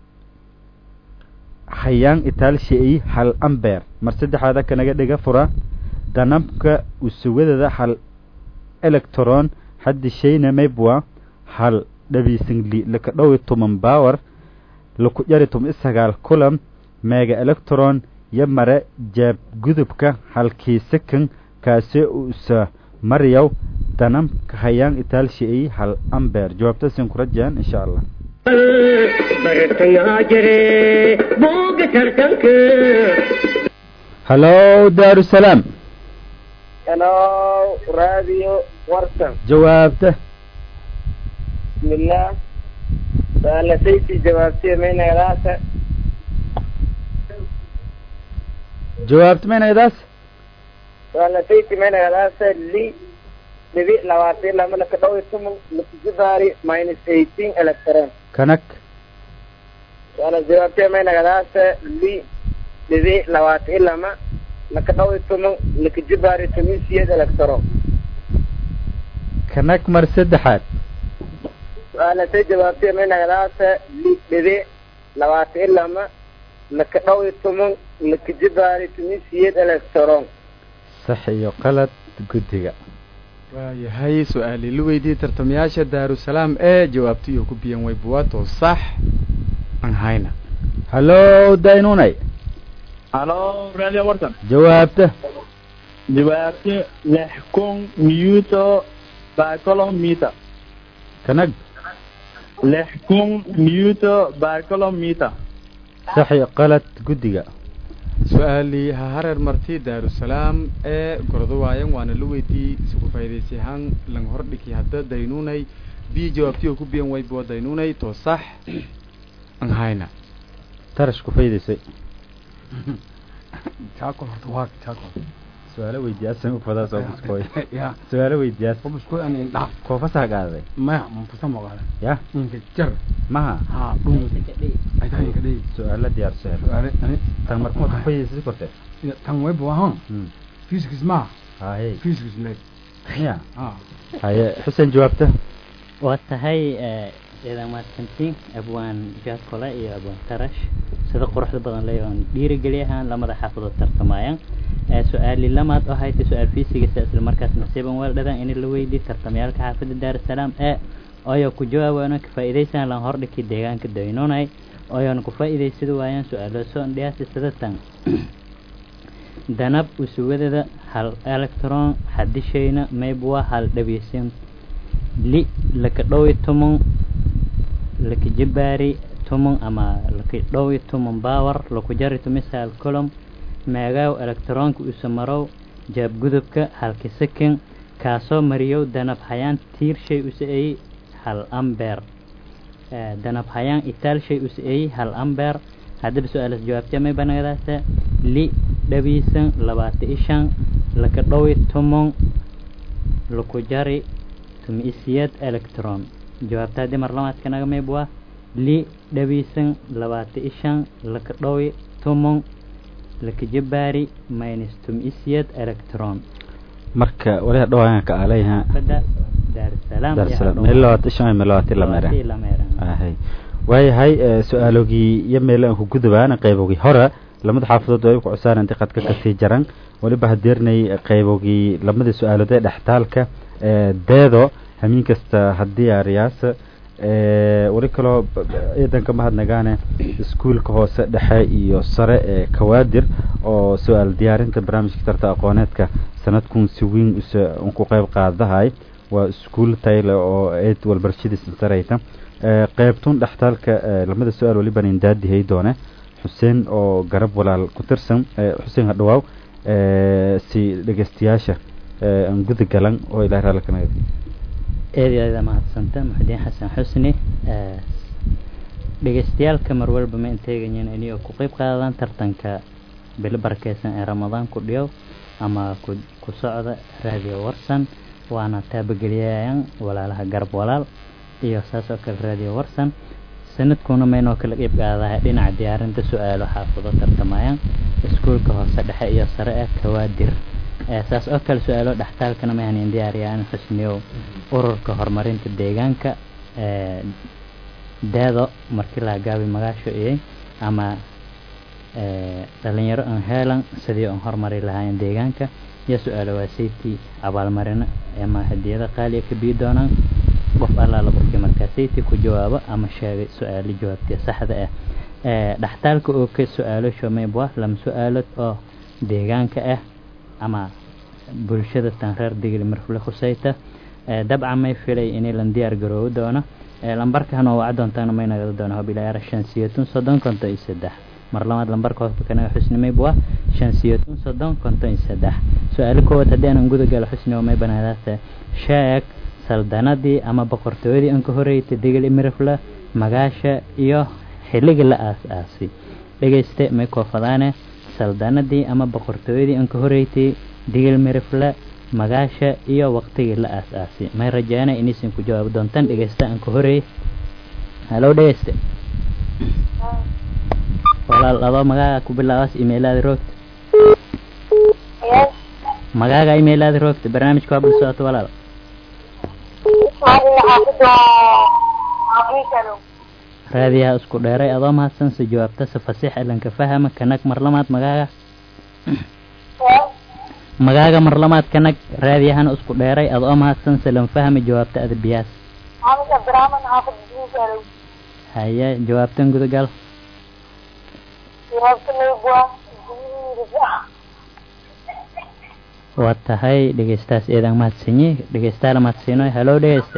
hayaan itaalshi-ay hal amber mar saddexaada kanaga dhiga fura danamka usuwadada hal electron xadishayna maybwa hal dhabiisingli laka dhowi tuman bawar laku jari tum isagaal kulam meega electron yo mare jaabgudubka halkii sakan kaasi use maryaw danamka hayaan itaalshi-ay hal amber jawaabtasin ku rajaan insha allah bartayaa jire buuga tartanka hallo daarusalaam hello radio warsan jawaabta bismillah su'aalasaysi jawaabtiya maynagadaasa jawaabta maynaydaas su'aalasaysi maynagadaasa li dhibi labaatan lama laka dhow iyo toban lakujibaari minus eighteen electron kanag su'aala jawaabtiya maynagadaasa li dhibi labaatan iyo lama laka dhow iyo toban lakujibaari toban siyeed electron kanag mar saddexaad su-aalasay jawaabtiya maynagadaasa li dhibi labaatan iyo lama laka dhow iyo toban lakujibaari toban siyeed electron sax iyo qalad guddiga waayahay su-aali la weydiiyey tartamayaasha daarusalaam ee jawaabta iyo ku biyan way buwaato sax aan hayna hallo daynunay halo radio warsan jawaabta jawaabta lix kun newto by kilometer kanag lix kun newto by kilometer sax iyo qalad guddiga su-aali ha hareer marti daarusalaam ee gordo waayan waana la weydiiyey isku faa'iidaysay ahaan lang hordhigi hadda daynunay b jawaabtiyo ku biyan way buwa daynunay to sax aan hayna tarash ku faydaysay jaakol horta waa jaakol su-aalo weydiiyaasan ufadaas oo buskooy ya su-aalo weydiiyaas obuskooy an indhaa koofasaa qaaday maya manfusa moqaale ya inka jar maha haa dhun ay tahay inka dhey su-aalo diyaarsan su'aale ani tan markuma ku faydaysa korte tan way buahan physics ma haye physics le ya haa haye xuseen jawaabta waa tahay ciidan mahadsantiin abwaan jaakole iyo abwaan tarash sida quruxda badan leh oon dhiirigeli ahaan lamada xaafadood tartamayaan su-aali lamaad oo haytay su-aal fiisigasa isla markaas nasiiban weeldhadan in la weydiiy tartamayaalka xaafada daarusalaam ee oyo ku jawaabayno ka faa'iidaysan lan hordhiki deegaanka daynunay oyoon ku faa'iidaysada waayaan su-aalo soo dhiyaasi sidatan danab usuwadada hal electron xadishayna maybwa hal dhabiisin li laka dhowi tumon laka jibaari tumon ama laka dhowi tumon bawar laku jari tumisal colom meegaaw electronka usa marow jaabgudubka halka sakin kaasoo mariyow danab hayaan tiir shay usa eyi hal amber danab hayaan itaal shay usa eyi hal amber haddaba su-aalas jawaabtee may banagadaasa li dhabiisan labaata ishan laka dhowi tumon laku jari tumi isiyad electron jawaabta haddii mar lamaadka naga mayb waa li dhabiisan labaata ishan laka dhowi tumon laka jabaari minus tumi isiyad electron marka waliha dhawaayan ka alayha bada daarusalaam daarusalaam meelawaad ishan meelawaati lamera ahay waayahay su-aalogii iyo meelo aan ku gudubaan qaybogii hore lamada xaafadood way ku cusaan intii qadka kasii jaran weliba hadeernay qaybogii lamadii su-aalood ee dhextaalka deedo hamiin kasta haddii ariyaas weli kaloo ciidanka mahadnagaane iskuulka hoose dhexe iyo sare ee kawaadir oo su-aal diyaarinta barnaamijka tarta aqooneedka sanadkun si weyn us ku qeyb qaadahay waa iskuul tayle oo eed walbarashadiisa sareyta qeybtun dhextaalka lamada su-aal weliban indaadihay doone xuseen oo garab walaal ku tirsan xuseen hadhawaaw si dhegeystayaasha aan guda galan oo ilahay raalli ka nagad eed iyo aada mahadsanta muxudiin xasan xusni dhegeystayaalka mar walba ma inteegayin inay ku qeyb qaadaan tartanka bilo barakeysan ee ramadaan ku dhiyow ama ku ku socda raadiyo warsan waana taabageliyayan walaalaha garab walaal iyo saas oo kale raadiyo warsan sanadkuna maynoo kala qeyb qaadahay dhinaca diyaarinta su-aalo xaafado tartamayaan iskuulka hoose dhexe iyo sare ee kawaadir saas oo kale su-aalo dhextaalkana ma hanin diyaariyaan xusniyow ururka horumarinta deegaanka deedo markii la gaabi magaasho iyay ama dhalinyaro aan heelan sidii aan horumari lahaayeen deegaanka iyo su-aalo waasaytii abaalmarino ama hadiyado qaaliya ka bii doonaan qof allaala qofkii markaasaytii ku jawaabo ama sheegay su-aalo jawaabtii saxda ah dhextaalka oo ka su-aalo shomeybwa lama su-aalood oo deegaanka ah ama bulshada tan reer digli marfule khusayta dabcan may filay inay lan diyaar garoobi doono lambarka hanoo waca doontaana may nagada doono hobilayaara shan siyatun soddon konton iyo saddex mar labaad lambarka hoosba kanaga xusnimaybu ah shan siyatun soddon konton iyo saddex su-aalo koowaad haddii aanan guda galo xusnimo may banaadaata sheeg saldanadii ama boqortooyadii aan ka horreysay digli mirifle magaasha iyo xilligii la aas-aasay dhegeyste may koofadaane saldanadii ama boqortooyadii aan ka horreysay digil mirifle magaasha iyo waqtigii la aas-aasay may rajaana inaysan ku jawaabi doontaan dhegeysta aan ka horeeyey halow dhegeyste walaal adoo magaaga ku bilaabaas imailada roogta magaaga imailada roogta barnaamijka waa bul socoto walaal raadiyaha isku dheeray adoo mahadsan si jawaabta si fasiix elanka fahama kanag marlamaad magaaga magaaga marlamaad kanag raadiyahana isku dheeray adoo mahadsan silan fahmi jawaabta adabiyaas haye jawaabtan gudagal waa tahay dhegeystaas eedaan mahadsanyi dhegeystaala mahadsiino halow dhegeyste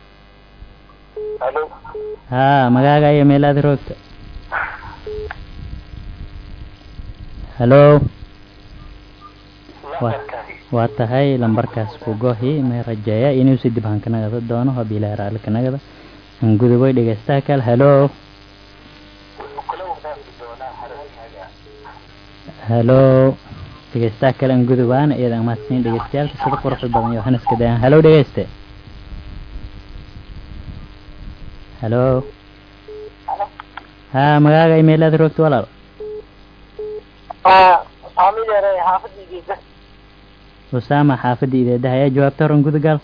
haa magaaga iyo meelaada roogta halo waa tahay lambarkaas ku gohi may rajeeya inuu si dib hankanagada doono hobilaha raali kanagada hanguduboy dhegeystaha kale halo halo dhegeystaha kale angudubaana iyada mahadsan dhegeystayaalka sida quruxda badan yohanaska dayan halo dhegeyste halo haa magaaga imailada roogta walaal usaama xaafadda ideedaha ayaa jawaabta horan gudagal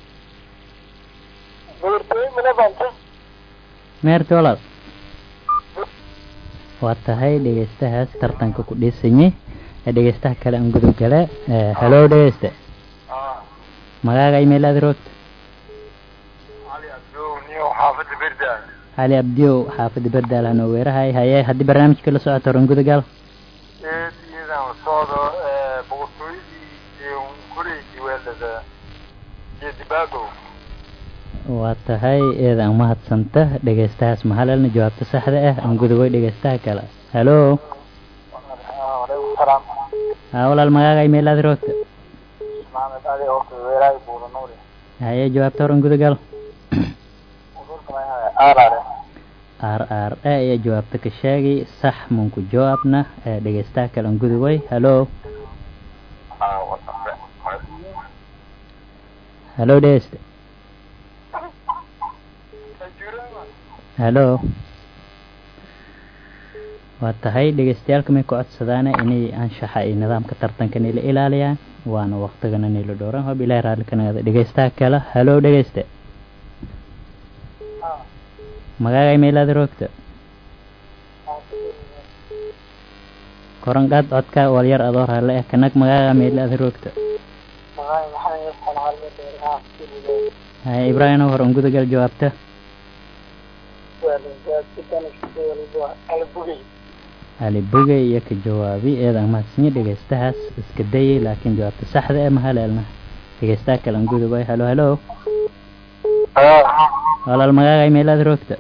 meerta walaal waa tahay dhegeystahaas tartanka ku dhiisanyay dhegeystaha kale aan gudub gale halo dhegeyste magaaga imailada roogta cali abdiyow xaafadda berdaal hanoo weerahay haye haddii barnaamijka la socoto horan gudagal waa tahay eeda aan mahadsanta dhegeystahaas mahalalna jawaabta saxda ah aan gudubay dhegeystaha kale halo haa walaal magaaga imailada roogta haye jawaabta horan gudagal r r a ayaa jawaabta ka sheegay sax munku jawaabna dhegeystaha kale aan gudubay halo halo dhegeyste halo waa tahay dhegeystayaalka may ku codsadaana inay anshaxa iyo nidaamka tartanka nila ilaaliyaan waana waktigana nila dhowran hob ilahi raalli ka nagada dhegeystaha kale halo dhegeyste magaaga imailada roogta koranqaad codka walyar adoo raalle ah kanag magaaga imailada roogta haya ibraahim horan gudagal jawaabta ali bogey iyo ka jawaabi eedan mahadsanyi dhegeystahaas iska dayay laakiin jawaabta saxda ee mahaleelna dhegeystaha kalan gudubay halo halo walaal magaaga imeelaad roogta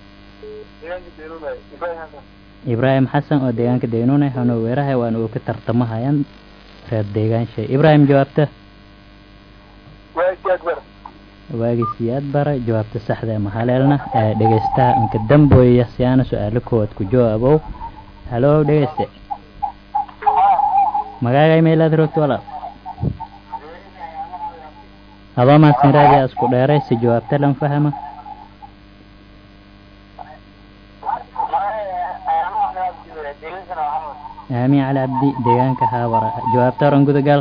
ibraahim xasan oo deegaanka daynuune hanoo weerahay waana uu ka tartamahayaan reer deegaanshay ibraahim jawaabta waagi siyaad bara jawaabta saxda ee mahaleelna ee dhegeystaha inka damboya si aana su-aalo koowaad ku jawaabow halo dhegeyste magaaga imeelaad roogta walaal adoo mahadsan raadiya isku dheeray si jawaabta lan fahama aamin cali cabdi deegaanka haabara jawaabta oran gudagal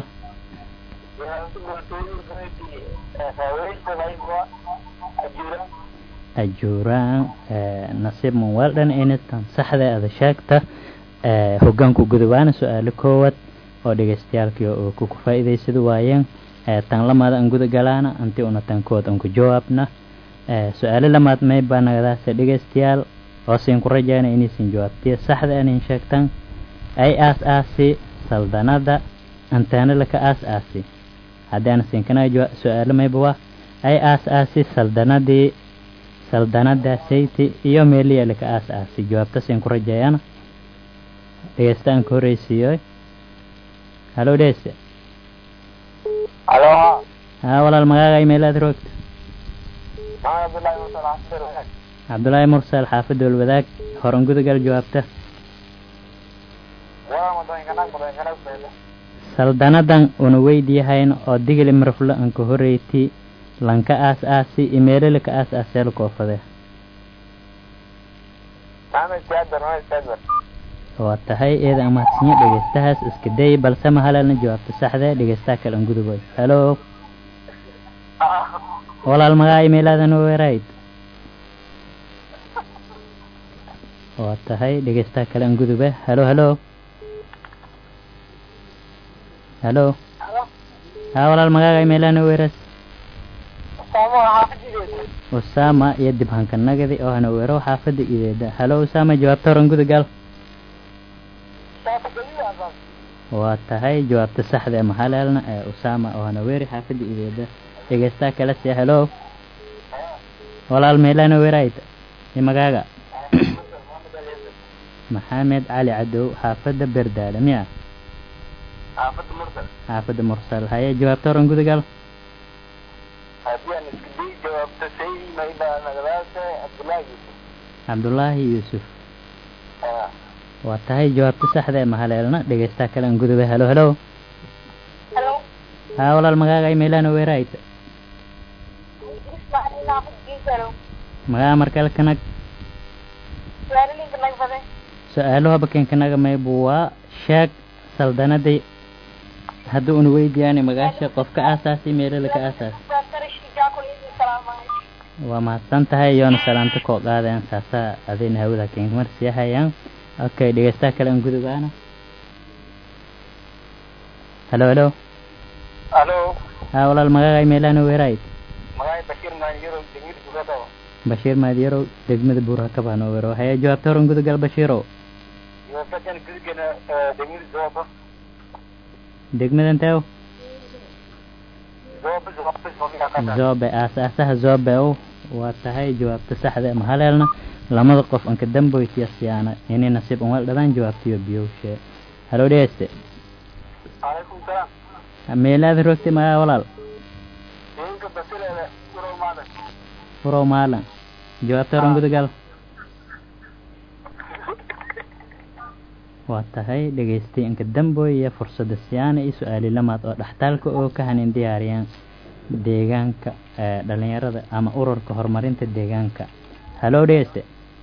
ajuuraan nasiib munwaldhan inistan saxda ada sheegta hogaanku gudubaana su-aalo koowaad oo dhegeystayaalkii oo ku faa'iidaysada waayeen tan lamaad aan guda galaana anti una tan kood aan ku jawaabna su-aalo lamaad may baa nagadaase dhegeystayaal hooseyn ku rajayna inaysan jawaabtiya saxda anin sheegtan ay aas aasi saldanada antaana laka aas aasi haddii aan sinkana su-aalo mayba waa ay aas aasi saldanadii saldanada sayti iyo meeliya laka aas aasi jawaabta siin ku rajayana dhegeysta aan ka horeysiiyo halo dhegeyste halo haa walaal magaaga imeelaad roogta cabdullaahi mursal xaafadda walwadaag horan gudagal jawaabta saldanadan una weydiyahayn oo digili marflo an ka horeyti lanka aas aasi imeelele ka aas aaseel koofade waa tahay eeda amahadsanyo dhegeystahaas iska day balse mahalalna jawaabta saxda dhegeystaha kale an guduboy halo walaal magaa imeelaadan weerayd waa tahay dhegeystaha kale an gudube halo halo halo haa walaal magaaga imeelana weeras usaama iyo dib hankanagadi oo hana weero xaafadda ideeda halo usaama jawaabta horan gudagal waa tahay jawaabta saxda ee mahaleelna ee usaama oo hana weeri xaafadda ideeda dhegeystaha kale si halo walaal meelana weerayd i magaaga maxamed cali cadow xaafadda berdaale miya xaafadda mursal haye jawaabta horan gudagal cabdullaahi yuusuf waa tahay jawaabta saxda ee mahaleelna dhegeystaha kale an gudube halo halo haa walaal magaaga imeelana weerayd magaa markale kanag su-aalo habakenkanaga maybu waa sheeg saldanadii haddii una weydiyaani magaasha qofka aasaasi meelala ka aasaas waa mahadsan tahay yoona salaamta koo qaadayan saasaa adayna hawada kenmarsi hayaan okay dhegeystaha kale an gudubaana halo halo halo haa walaal magaaga imeelana weerayd magaay bashir maanjiro degmada buurakaba bashiir maadyarow degmada buurakaba hanoo weero haya jawaabta horan gudagal bashiirow yofakan gudgana degmada zooba degmadan teew zooba zooba zooba zobe aas-aasaha zobe ow waa tahay jawaabta saxda ee mahaleelna lamada qof anka damboytiya siyaana inay nasiib unwal dhadaan jawaabtiyo biyowshe halo dhegeyste calaykum salaam meelaada rogtay magaa walaal deeganka basileeda urow maadan furow maalan jawaabta horan gudagal waa tahay dhegeystay inka damboya fursadda siyaana iyo su-aali lamaad oo dhaxtaalka oo ka hanin diyaariyaan deegaanka ee dhalinyarada ama ururka horumarinta deegaanka halo dhegeyste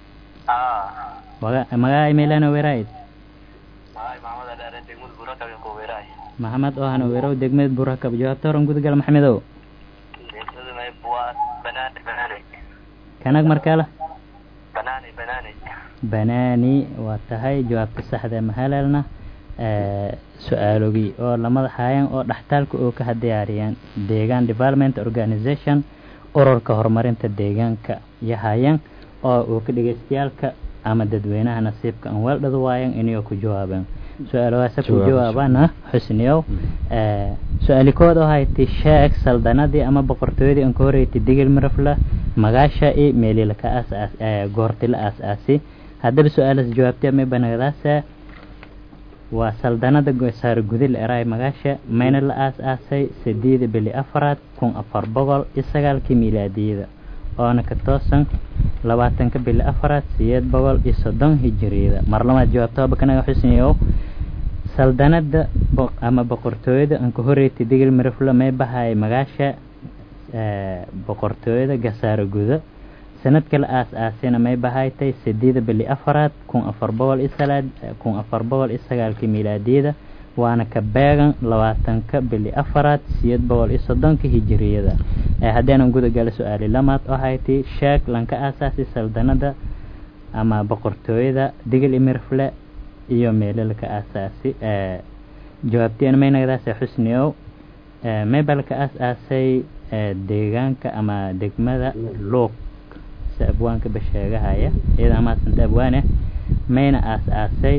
waga magaa imeelana weerayd magaay maamada dheere degmada buurakaba ku weeraay maxamed oo hana weerow degmada burakab jawaabta horan gudagal maxamedow deegsada may buwaa banaane banaane kanag markale banaane banaane banaani waa tahay jawaabta saxda ee mahalalna su-aalogii oo lamada haayaan oo dhaxtaalka oo ka diyaariyaan deegaan development organization ururka horumarinta deegaanka iyo haayaan oo uu ka dhegeystayaalka ama dadweynaha nasiibka aan weeldhada waayan inay ku jawaabeen su-aalahaasa ku Jawaab, jawaabana xusniyow Eh, su-aali kood oo hayti sheeg saldanadii ama boqortooyadii aan ka horeeytay digil mirafla magaasha i meelila ka aas goorti la aas-aasi haddaba su-aalaas jawaabtay may banagdaasa waa saldanada gosaar gudil eraay magaasha mayna la aas-aasay sideeda bili afaraad kun afar boqol iyo sagaalkii miilaadiyada oona ka toosan labaatanka bili afaraad sideed boqol iyo soddon hijiriyada mar labaad jawaabta bakanaga xusniyow saldanada bo- ama boqortooyada aan ka horeeytay digil miraflo may bahay magaasha eh, boqortooyada gasaaro guda sanadka la aas-aasina may bahaytay sideeda bili afaraad kun afar boqol iyo salaad kun afar boqol iyo sagaalkii miilaadiyada waana ka beegan labaatanka bili afaraad sideed boqol iyo soddonka hijiriyada Eh, haddeenan guda gala su-aali lamaad oo hayti sheeg lanka aasaasi saldanada ama boqortooyada digil imirfle iyo meelalka aasaasi Eh, jawaabteen maynagdaase xusniow Eh, meebelka aas-aasay eh, deegaanka ama degmada luuq si abwaanka basheegahaya iyada amaasanta abwaane mayna aas-aasay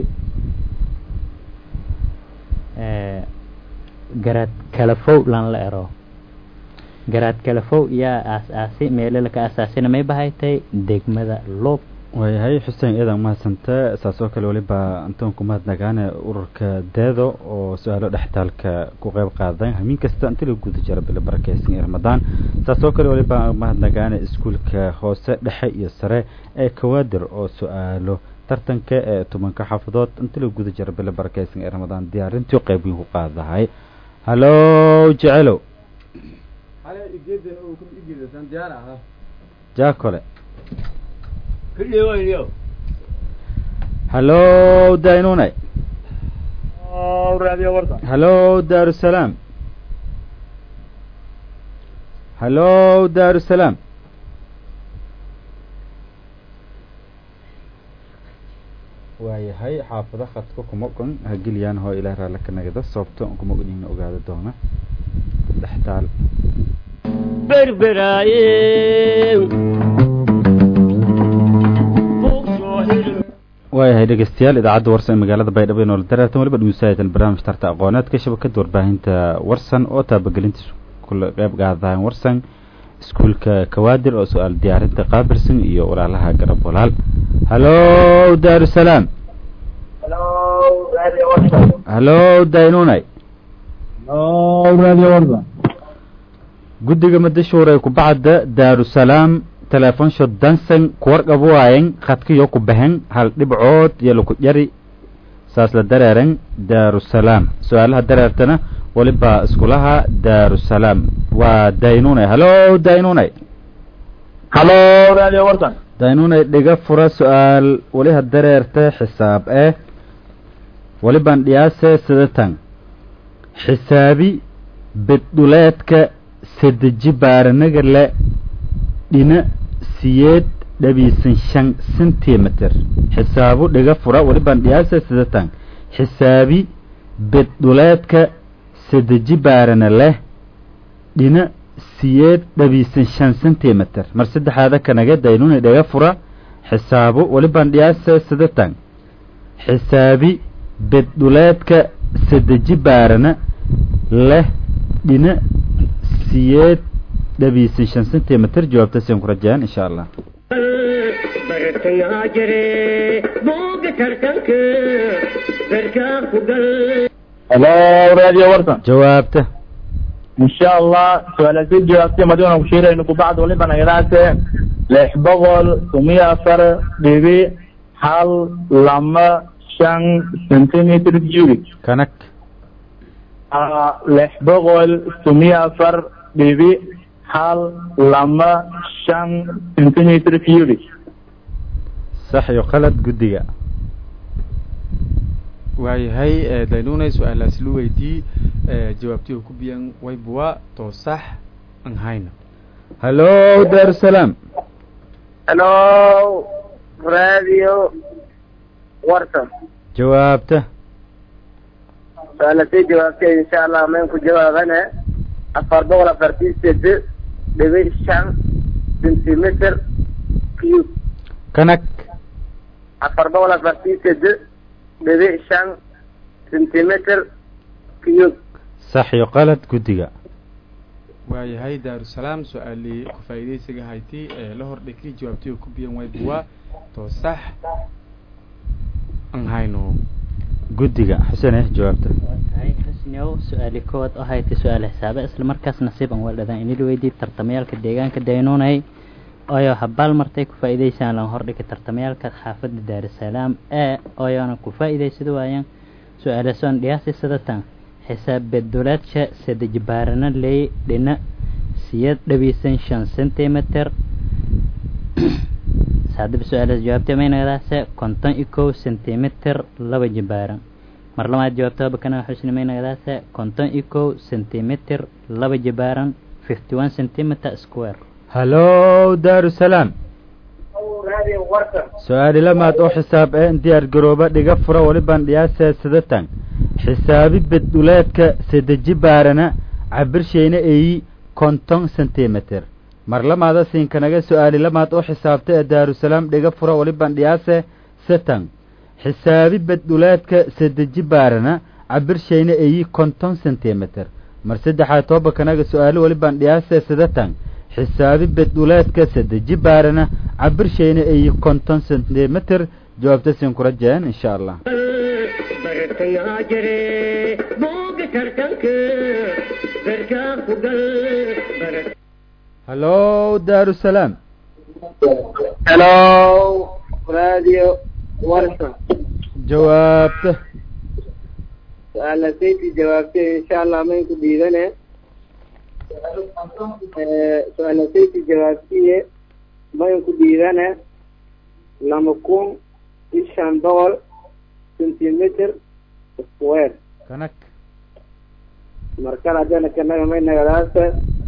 eh, garaad kalafow lan la ero garaad kalafow yaa aas-aasi meelalka aasaasina may bahaytay degmada luuq waayahay xuseen iyadan mahadsanta saas oo kale weliba antoon ku mahadnagaane ururka deedo oo su-aalo dhextaalka ku qeyb qaaday hamiin kasta inta la guda jira bila barakeysan ee ramadaan saas oo kale weliba mahadnagaane iskuulka hoose dhexe iyo sare ee kawaadir oo su-aalo tartanka ee tobanka xaafadood inta la guda jira bila barakeysan ee ramadaan diyaarintii qeyb weyn ku qaadahay hallo jecelow jaakole kudhiwayniyo hallo daynunay raadiyo warta hallo daarusalaam hallo daarusalaam waayahay xaafado khadka kuma ogon hageliyaan hoo ilaah raalla ka nagada sababto aan kuma ognina ogaada doona dhextaal berberaaye waayahay dhegeystayaal idaacadda warsan ee magaalada baydhabo ee noola dareertan weliba dhegeystayaal barnaamij tarta aqooneedka shabakada warbaahinta warsan oo taabagelintiisa kula qeyb qaadaan warsan iskuulka kawaadir oo su-aal diyaarinta qaabilsan iyo walaalaha garab walaal hallo daarusalaam hallo daynunay raadiyo warta guddiga madashuure kubacda daarusalaam teleefonsho dansan kuwarqab waayen khadkiyo ku bahen hal dhibcood iyo laku jari saas la dareeren daarusalaam su-aalaha dareertana weliba iskulaha daarusalaam waa daynunay hallo daynunay halo raadiyo warta daynunay dhiga fura su-aal weliha dareerta xisaab eh weliban dhiyaase sidatan xisaabi beddhuleedka sadeji baaranaga le dhina siyeed dhabiisan shan centimeter xisaabu dhiga fura weliban dhiyaasa sidatan xisaabi beddhuleedka sadeji baarana leh dhina siyeed dhabiisan shan centimeter mar saddexaada kanaga daynuni dhiga fura xisaabu weliban dhiyaasa sidatan xisaabi beddhuleedka sadeji baarana leh dhina siyeed dhabiisan shan centimeter jawaabtaasaan ku rajayaan insha allah bartayaa jire booga tartanka barkaa ku gal halo raadiyo warta jawaabta insha allah su-aalaasi jawaabtay maduuna ku sheerayno kubacd waliba nagadaase lix boqol tumiyo afar dhibi hal lama shan centimeter cubic kanag Ah, lix boqol tumiyo afar dhibi hal lama shan centimeter cubic sax iyo qalad guddiga waayahay eh, daynunay su-aalaas lu weydii eh, jawaabtii ku biyan waybuwa too sax an hayna hallo daarusalaam halo radio warta jawaabta su-aalasay jawaabtay insha allah mayn ku jawaabane afar boqol afartii sede dhibic shan centimeter cube kanag afar boqol afartii sede dhibic shan centimeter cube sax iyo qalad guddiga waayahay daarusalaam su-aalii ku faa'iidaysiga hayti ee la hordhigay jawaabtii ku biyan way buwaa to sax aan hayno guddiga xuseen eh jawaabta tahay xusniow su-aali koowaad oo haytay su-aal xisaabe isla markaas nasiib aan waldhadan inila weydiiyey tartamayaalka deegaanka daynuunay oyo habaal martay ku faa'iidaysaan lan hordhigay tartamayaalka xaafadda daarusalaam ee oyona ku faa'iidaysada waayaan su-aalasoon dhiyaasi sadatan xisaab beddulaadka sadejbaarana ley dhina siyad dhabiisan shan centimeter saadaba su-aalaas jawaabtay maynagadaase konton iyo kow centimeter laba jibaaran mar labaad jawaabtaba kana xusni maynagadaase konton iyo kow centimeter laba jibaaran fifty one centimeter square hallow daarusalaam su-aali lamaad oo xisaab ee diyaar garooba dhiga fura walibaan dhiyaasee sidatan xisaabi bedduleedka sadeji baarana cabirshayna eeyi konton centimeter mar lamaada siinkanaga su-aali lamaad oo xisaabta ee daarusalaam dhiga fura walibaan dhiyaase satan xisaabi bedduleedka sadeji baarana cabirshayna eeyi konton centimeter mar saddexaad toobakanaga su-aali walibaan dhiyaase sidatan xisaabi bedduleedka sadeji baarana cabirshayna eeyi konton centimeter jawaabta siin kula jeen insha allah bartayaa jire booga tartanka barkaa ku gal barat hallow daarusalaam hello radio warsan jawaabta su-aala sayti jawaabtay insha allah mayn ku dhiidane su-aala sayti jawaabtiye mayn ku dhiidane lama kun iyo shan boqol centimeter square kanag markale haddana kanaga may nagadaasa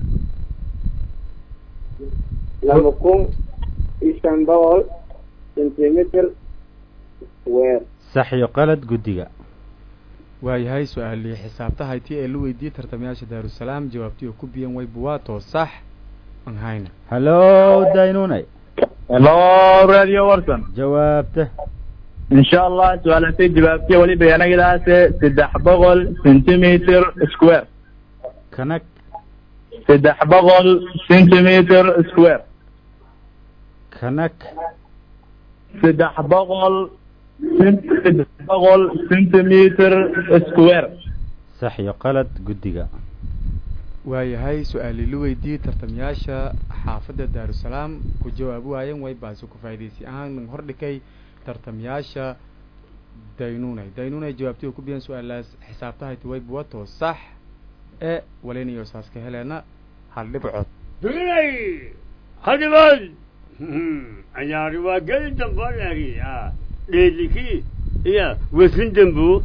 lama kun iyo shan boqol centimeter square sax iyo qalad guddiga waayahay su-aalii xisaabta hayti ee la weydiiyey tartamayaasha daarusalaam jawaabtii oo ku biyan way buwaa to sax aan hayna hallow daynunay hello radio warsan jawaabta insha allah su-aalatay jawaabtiya weliba yanagadaase saddex boqol centimeter square kanag saddex boqol centimeter square kanag saddex boqol saddex boqol centimeter square sax iyo qalad guddiga waayahay su-aalii la weydiiyey tartamayaasha xaafadda daarusalaam ku jawaabi waayeen way baase ku faa'iidaysi ahaan hordhigay tartamayaasha daynunay daynunay jawaabtii oo ku biyan su-aalaas xisaabtahayti way buwato sax ee walinayo saas ka heleena hal dhibcood dulinay hadibood ayaari waa geli damboolari dheedlikii iya wesin dambu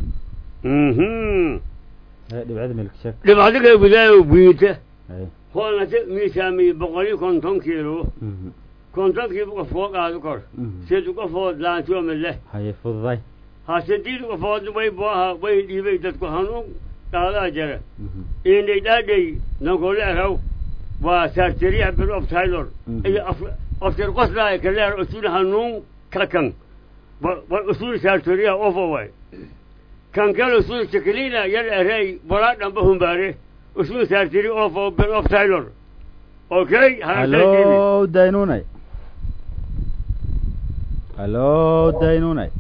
dhibcada milk sheeg dhibcadiga gudaayo buinta ay hoolnate miisaamiye boqol iyo konton kiilo kontonkii qofood aadu kor seedu qofood laantiome leh haye fududay ha sediid qofood way booha way dhiibay dadku hanuun dhaadaa jara inay dhaadhay nankole araw waa sarteriya bir of taylor iyo after qoslaay kaleer usul hanuun kakan war usul sarteriya ofo way kan kale usul shakilina yar arey walaa dhamba humbaare usul sarteri ofo bir of taylor okay hallow daynunay hallow daynunay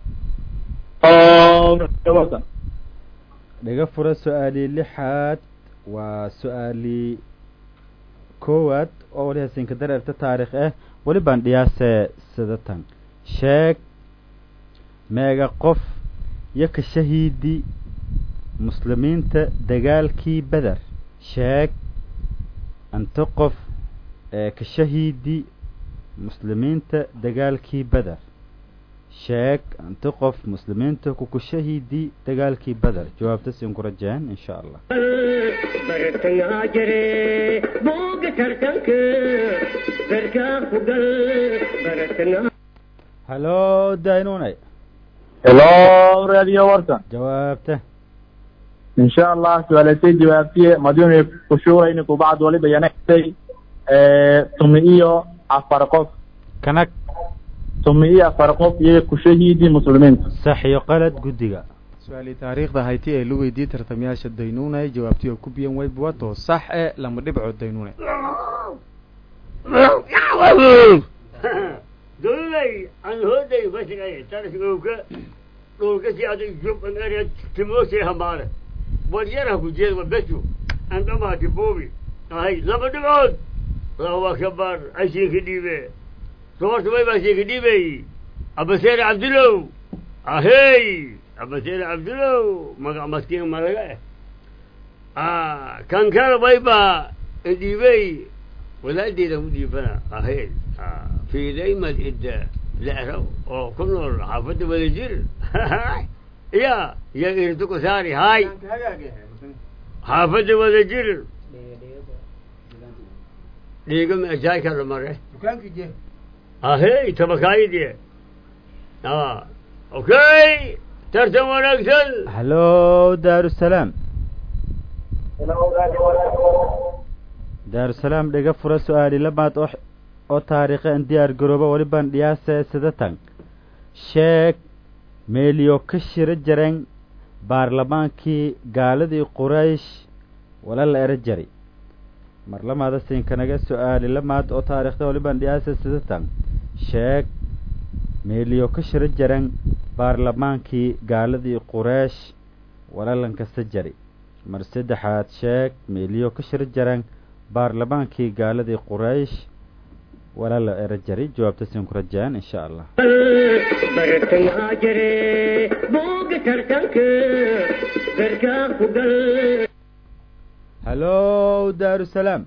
warsan dhiga fura su-aalii lixaad waa su-aalii koowaad oo wali hasinka dareerta taarikh ah weli baan dhiyaasee sidatan sheeg meega qof iyo ka shahiidi muslimiinta dagaalkii beder sheeg anta qof ee ka shahiidi muslimiinta dagaalkii beder sheeg anta qof muslimiinta kuku shahiidi dagaalkii beder jawaabta siin ku rajeen insha allah bartayaa jire booga tartanka barkaa ku gal baratnaa hallow daynunay hello radio warsan jawaabta insha allah su-aalatay jawaabtiye madinay kushuurayni kubacd waliba yanagtay tumi iyo afar qof kanag tumi iyo afar qof iyo ku shahiidi muslimiinta sax iyo qalad guddiga su-aalii taariikhda hayti ee la weydiiyey tartamayaasha daynunay jawaabtii oo ku biyan waybuwato sax e lama dhibco daynunay dowladay aan hooday bashigay tarsigowka dhulka si adag jub an area timooshay hamaare war yaraha ku jeed wabesu aan dhamaati boobi ahay laba dhibcood allahu akbar ashiinka dhiibe soorta way baa shiinka dhiibey abaseere cabdulow ahey abaseere cabdulow magac maskiin malaga eh kan kale way baa dhiibey walaadeeda ku dhiibana ahey في دايما إدى لأرو أو كنور حافظ ولجر يا يا إرتكو ساري هاي حافظ ولجر ديقم أجاي كذا مرة أهي تبكاي دي آه أوكي ترتم ونقتل hallo daarusalaam daarusalaam dhega fura su-aali labaad oo oo taariikhe an diyaar garooba walibaan dhiyaase sidatan sheeg meeliyo ka shiro jareen baarlamaankii gaaladii quraysh wala la ero jari mar lamaada siinkanaga su-aali lamaad oo taariikhda walibaan dhiyaase sidatan sheeg meeliyo ka shiro jareen baarlamaankii gaaladii quraysh wala lankasta jari mar saddexaad sheeg meeliyo ka shiro jareen baarlamaankii gaaladii quraysh wala la ero jari jawaabta siin ku rajaan insha allah bartangaa jire booga tartanka garkaa ku gal hallo daarusalaam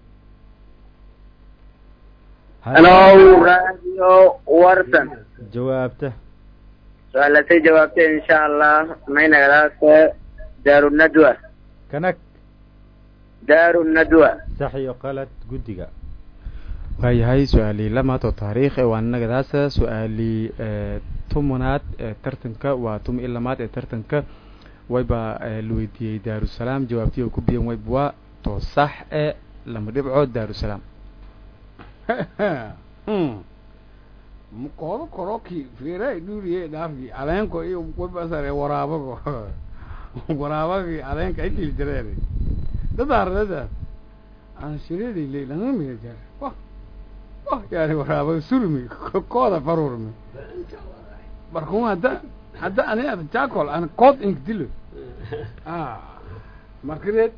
Hello, Radio Warsan. jawaabta Su'aalatay jawaabtay insha Allah mayna gadaasa Daaru Nadwa. kanag Daaru Nadwa. sax iyo qalad guddiga waayahay su-aalii lamaad oo taariikh e waa nagadaasa su-aalii tumunaad ee tartanka waa tumi i lamaad ee tartanka wayba la weydiiyey daarusalaam jawaabtii oo ku biyan wayb waa to sax e lama dhibco daarusalaam koodo koroki fiiray dhuuriye dhaafki aleenko iyo wabasare waraabago waraabagi aleenka ay kili jireere dadaardada aan shireeday leylanga miga jar wah wah yaani waraabaga surmi kooda farurmi markuu hadda hadda ani ada jaakol aan kood ink dilo ah markareed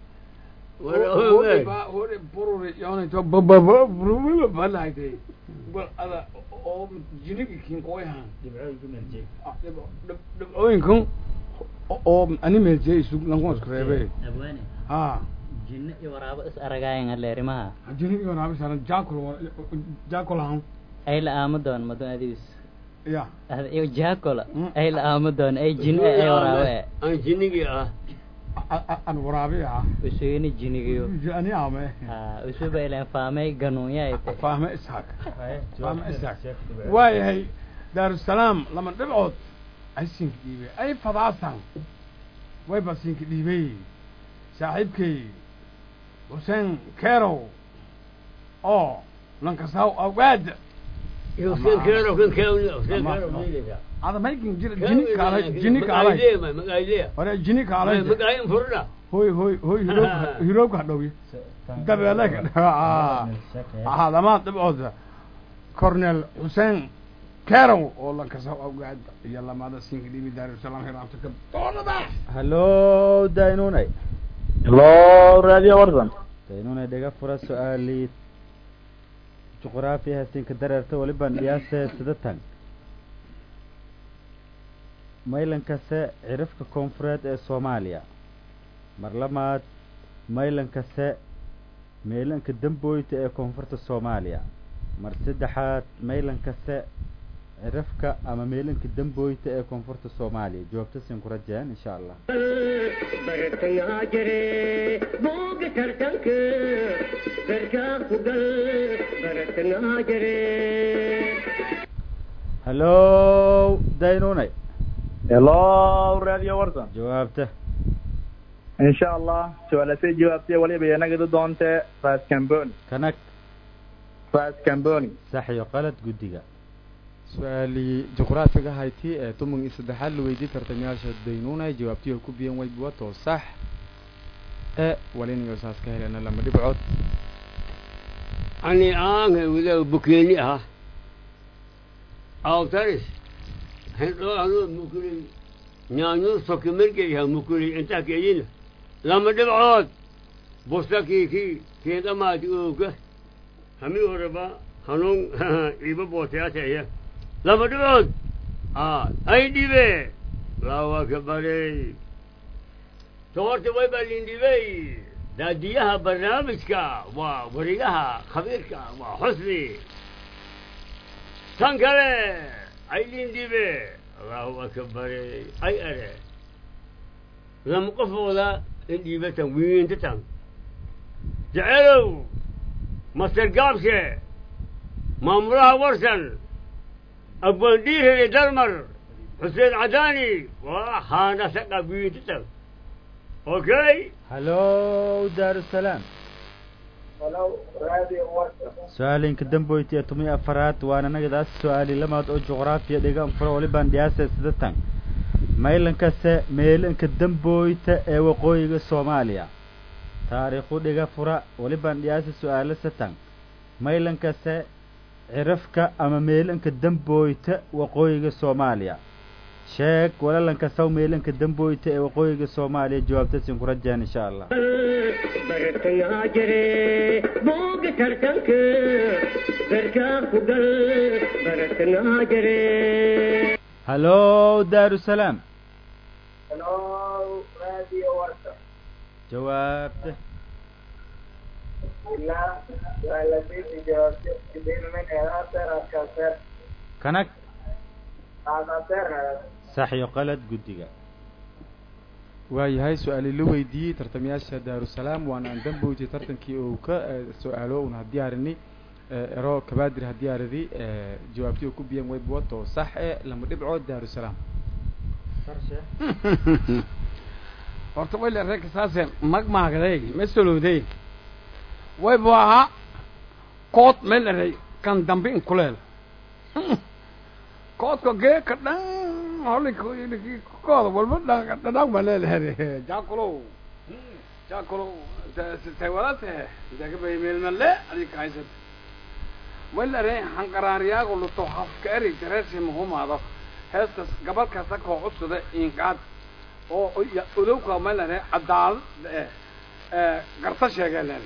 hore bururi yonito babababruwilo balaagtay bal ada oo jinigi kinkoyahan dhibcooyinkan oo ani meeljeey isug lankuma isku reebe abwaane ha jinne iyo waraabo is aragaayan aleerimaha jinigi waraabisana jaakol jaakolahan ay la aamo doon madun adiis ya ada iyo jaakola ay la aamo doon ay jinne ay waraabo e aan jinnigii ah an waraabi ah usugini jinigiyo ani ame ha usuba ileen faamay ganuunya ay tahay fahme isxaaq fahme isxaaq waayahay daarusalaam lama dhibcood ay siinka dhiibay ay fadaasan wayba siinka dhiibay saaxiibkay xuseen kerow oo lankasaw awgaada Hussein Kero kan kewni Hussein Kero miidaysa ada maykin jira jini kaalay jini kaalay magaalee hore jini kaalay magaaleen furna hoy hoy hoy hiroobka hiroobka hadhowi dabeele ka aha lamaad dhibcood cornel xuseen kerow oo lankasaw awgaad iyo lamaada siinka dhiibi daarusalaam hiraabta ka doonada hallo daynunay hello radio warsan daynunay dhega fura su-aalii juqraafi hasinka dareerta walibaan dhiyaase sidatan maylankase cirifka koonfureed ee soomaaliya mar lamaad maylankase meelanka dambooyta ee koonfurta soomaaliya mar saddexaad maylankase cirifka ama meelanka dambooyta ee koonfurta soomaaliya jawaabta siin ku rajeen insha allah bartangaa jire booga tartanka garkaa ku gal bartangaa jire hallo daynunay hello radio warsan jawaabta insha allah su-aalatay jawaabtay waliba yanagadu doonte ras camboni kanag ras camboni sax iyo qalad guddiga su-aalii juqraafiga hayti ee toban iyo saddexaad la weydiiyey tartamayaasha daynuunay jawaabtii ay ku biyan way buwato sax e walinayo saas ka helena lama dhibcood ani aan wada bukeeni ah awtaris hendo anu mukuli nyaanyu soki mergey ha mukuli inta keyin lama dhibcood bustaki ki keendamaadi ooga hami horeba hanuun iba booteyaataya lama dhibcood a ay dhibe lawa ka barey toorta way baa lindhibey daadiyaha barnaamijka waa warigaha khabiirka waa xusni tan kale ay lindhibe allahu akbare ay are lama qofooda indhiibatan wiintatan jecelow master gaabshe maamulaha warsan abwaandhiirere dalmar xuseen cadaani waa haanasaqa wiintatan okay hallo daarusalaam walow raadiyo warka su-aalinka damboyti ee toban iyo afaraad waana nagadaas su-aali lamaad oo juqraafiya dhigan fura walibaan dhiyaasa sidatan maylankase meelanka damboyta ee waqooyiga soomaaliya taariikhu dhiga fura walibaan dhiyaasa su-aalo satan maylankase cirafka ama meelanka damboyta waqooyiga soomaaliya sheeg walalanka saw meelanka damboyta ee waqooyiga soomaaliya jawaabtasin ku rajaan insha allah bartayaa jire booga tartanka barkaa ku gal bartayaa jire hallo daarusalaam walow raadiyo warka jawaabta ilaa waa la siisi jawaabto idinmin eedaaseer adkaaseer kanag aadaaseer sax iyo qalad guddiga waayahay su-aali la weydiiyey tartamayaasha daarusalaam waana aan damboytay tartankii uu ka eh, su-aalo un ha diyaarini eh, ero kabaadir ha diyaaridi eh, jawaabtii uu ku biyan way buwato sax e lama dhibcood daarusalaam horta way le reerka saase magmaagaday ma solowday way bu ahaa kood meel eray kan dambe in kuleel koodka geeka dhan holikii kooda walba dha- dhadhaag baa leelehere jaakulow jaakulow taywadate dagabay meelmale adika haysat way le eray hanqaraariyaago luto hafka eri dareersi mahumaado heestas gabal kasta koo cusuda inkaad oo ya- odowka ma lene cadaalad eh eh garta sheegee lene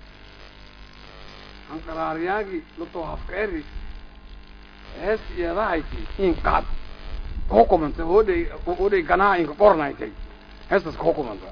hanqaraaryaagi luto hafkeeri hees iyadahayti inkaad kuhukumanta hodhay hodhay ganaha inka qornaaytay heestas kuhukumanta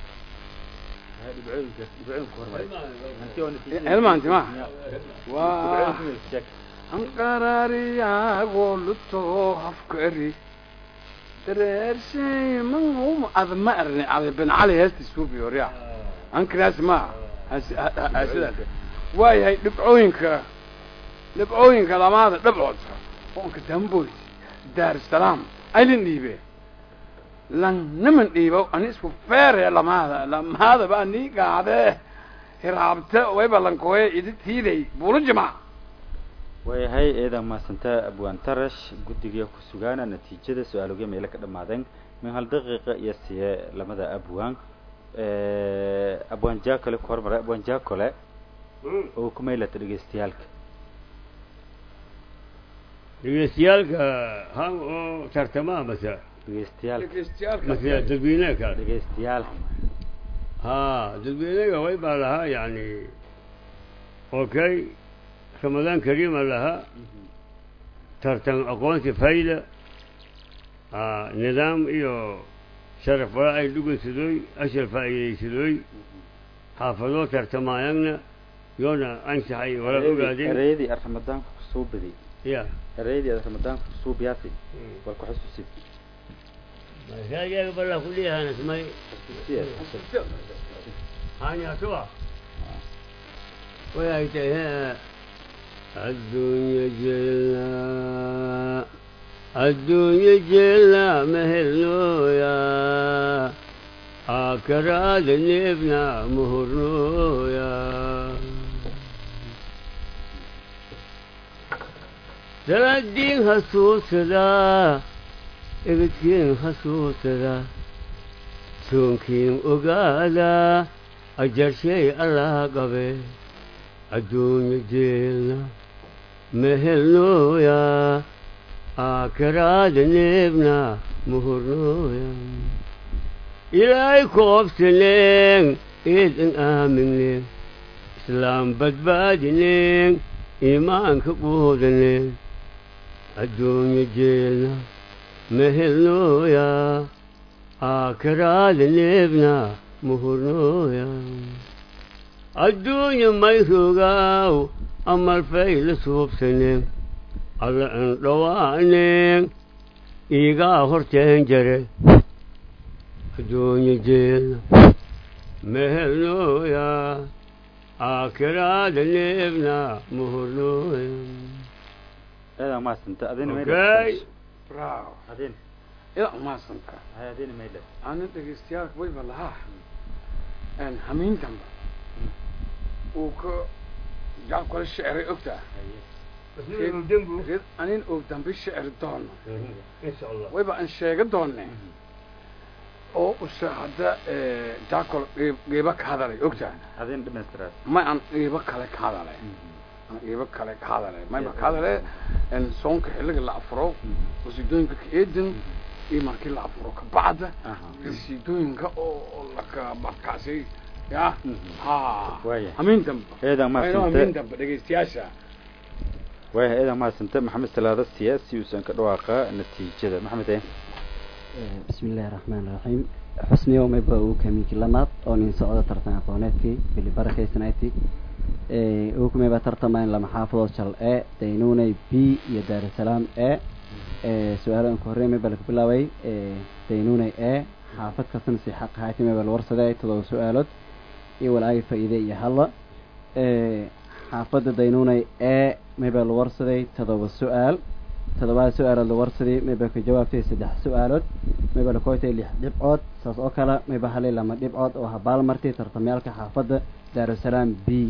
helmaanti ma waa hanqaraariyaago luto hafkeeri dareershay manhum ad ma arni ada bin cali heesti suubi horya ankiraas ma sidaas waayahay dhibcooyinka dhibcooyinka lamaada dhibcood oonka damboys daarusalaam aylin dhiibe lan niman dhiibo ani isku feere lamaada lamaadaba anii gaadee hiraabte wayba lankooye idi tiiday buulu jimac waayahay eedan mahadsantaa abwaan tarash guddiga ku sugaana natiijada su-aalogya meelo ka dhammaadeen min hal daqiiqa iyo siye lamada abwaan abwaan jaakole ku hormaray abwaan jaakole oo ku maylata dhegeystayaalka dhegeystayaalka han oo tartamaa mase dhegeystayaalka mase dadweyneeka dhegeystayaalka ha dadweynaga way baa lahaa yani okay ramadaan kariima lahaa tartan aqoonsi fayda nidaam iyo sharaf wala ay dhugansadooy ashar faa'iidaysadooy xaafadoo tartamaayagna yoona ansaxay wala ogaadeen ereyadii aad ramadaanka kusoo baday ya ereyadii aad ramadaanka kusoo biyaasay wal ku xusuusid masaajaga balla kuliyahan ismay hanyatuwa way ay tahay adduunye jeelna adduunye jeelna mehelnooya akaraada neebna muhurnooya salaadiin hasuusadaa ebedkiin hasuusadaa soonkiin ogaadaa ajarshay allah qabe adduunya jeelna mehelnooyaa aakiraada neebna muhurnooya ilaahay koobsaneen eedan aamineen islaam badbaadineen iimaanka quudaneen adduunya jeelna mehelnooyaa aakiraada neebna muhurnooya adduunya may rogaaw amalfay la suubsaneen alla indhawaaneen iigaa horteen jare adduunya jeelna mehelnooya aakiraada neebna muhurnooya eedaa maasanta adina Okay. bravo adin ila umaasanta hay adina maydhe ana dhegeystayaal wayba lahaa n hamiin dambe uu ka jaabkala shicray ogtaa red anin og dambe shicri doono insha allah wayba aan sheega doonne oo use hadda jaakol qiibo ka hadalay ogtaa adin dhamaystiraas ma aan qiibo kale ka hadalay aan qiibo kale ka hadalay mayba ka hadale n soonka xilliga la afuro rasiidooyinka ka eedin iyo markii la afuro ka bacda rasiidooyinka oo laka markaasi ya ha Waaya. hamiin dambe eedaa ayno hamiin maasanta dambe dhegeystayaasha waaya eedaa maasanta maxamed salaada siyaasi uusan ka dhawaaqa natiijada maxamed eh bismi illaahi raxmaani raxiim xusniyo mayba uu kamiinki lamaad oo nin socdo tartan aqooneedkii bili barakaysanaayti uu kumayba tartamayn lama xaafadood shal e daynuunay b iyo daarusalaam e su-aalo aan ku horreyn mayba laga bilaabay daynuunay e xaafad kastana si xaq ahayti mayba la warsaday todoba su-aalood iyo walaagi faa'iide iyo hadla xaafadda daynuunay e mayba la warsaday todoba su-aal toddobaad su-aalood la warsaday mayba ka jawaabtay saddex su-aalood mayba la kootay lix dhibcood saas oo kale mayba halay lama dhibcood oo habaal martay tartamyaalka xaafadda daarusalaam b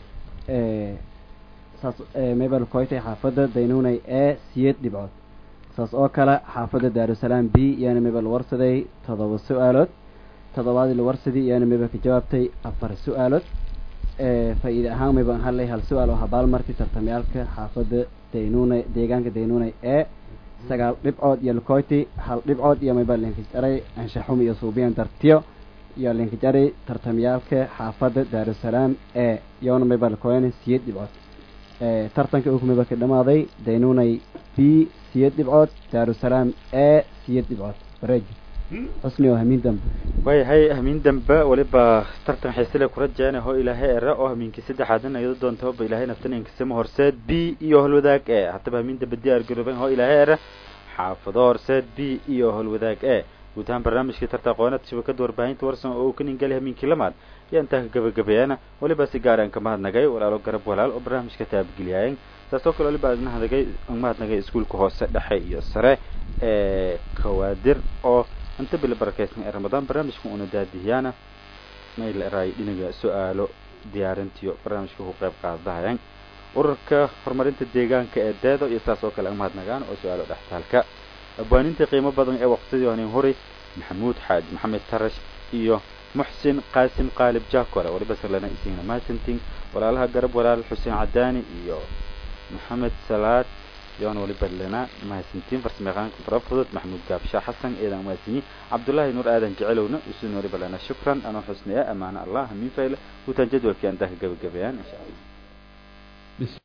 saas mayba la kootay xaafadda daynuunay e siyeed dhibcood saas oo kale xaafadda daarusalaam b iyana mayba la warsaday toddoba su-aalood toddobaadii la warsaday iyana mayba ka jawaabtay afar su-aalood faa'iide ahaan mayba halay hal su-aal oo habaal martay tartamyaalka xaafadda daynuunay deegaanka daynuunay ee sagaal dhibcood iyo lakoyti hal dhibcood iyo mayba linkajaray anshaxum iyo suubiyan dartiyo iyo linkajaray tartamyaalka xaafadda daarusalaam ee iyona mayba lakoyana siyeed dhibcood tartanka uu mayba ka dhamaaday daynuunay b siyeed dhibcood daarusalaam ee siyeed dhibcood bareeji xusni oo hamiin dambe waayahay hamiin dambe weliba tartan xiisile ku rajeena hoo ilaahay ere oo hamiinkii saddexaadna iyado doonta hoba ilaahay naftaninkisama horseed b iyo holwadaag e haddaba hamiin dambe diyaar garooben hoo ilaahay ere xaafado horseed b iyo holwadaag e guud ahaan barnaamijkii tarta aqooneed shabakada warbaahinta warsan oo uu ka ningali hamiinkii lamaad iyo intaa ka gabagabeeyana weliba si gaar aan ka mahadnagay walaalo garab walaal oo barnaamijka taabageliyaayeen saas oo kale weliba aan mahadnagay aan mahadnagay iskuulka hoose dhexe iyo sare ee kawaadir oo inta bili barakeysan ee ramadaan barnaamijka una daadihiyaana mayl eraay dhinaga su-aalo diyaarintiyo barnaamijka ku qayb qaadahayaan ururka horumarinta deegaanka ee deedo iyo saas oo kale aan mahadnagaan oo su-aalo dhextaalka abwaaninta qiimo badan ee waqtidii honin huri maxamuud xaaji maxamed tarash iyo muxsin qaasim qaalib jaakole waliba salana isiina mahadsantiin walaalaha garab walaal xuseen cadaani iyo maxamed salaad yoon waliba lena mahadsantiin farsamayaqaanka farafudud maxamuud gaabshaa xasan eedan mahadsanyi cabdullaahi nuur aadan jecelowna usun waliba lena shukran anoo xusnaya amaana allah hamiin fayle guutaan jadwalkii aan daa ka gabagabeeyaan insha allah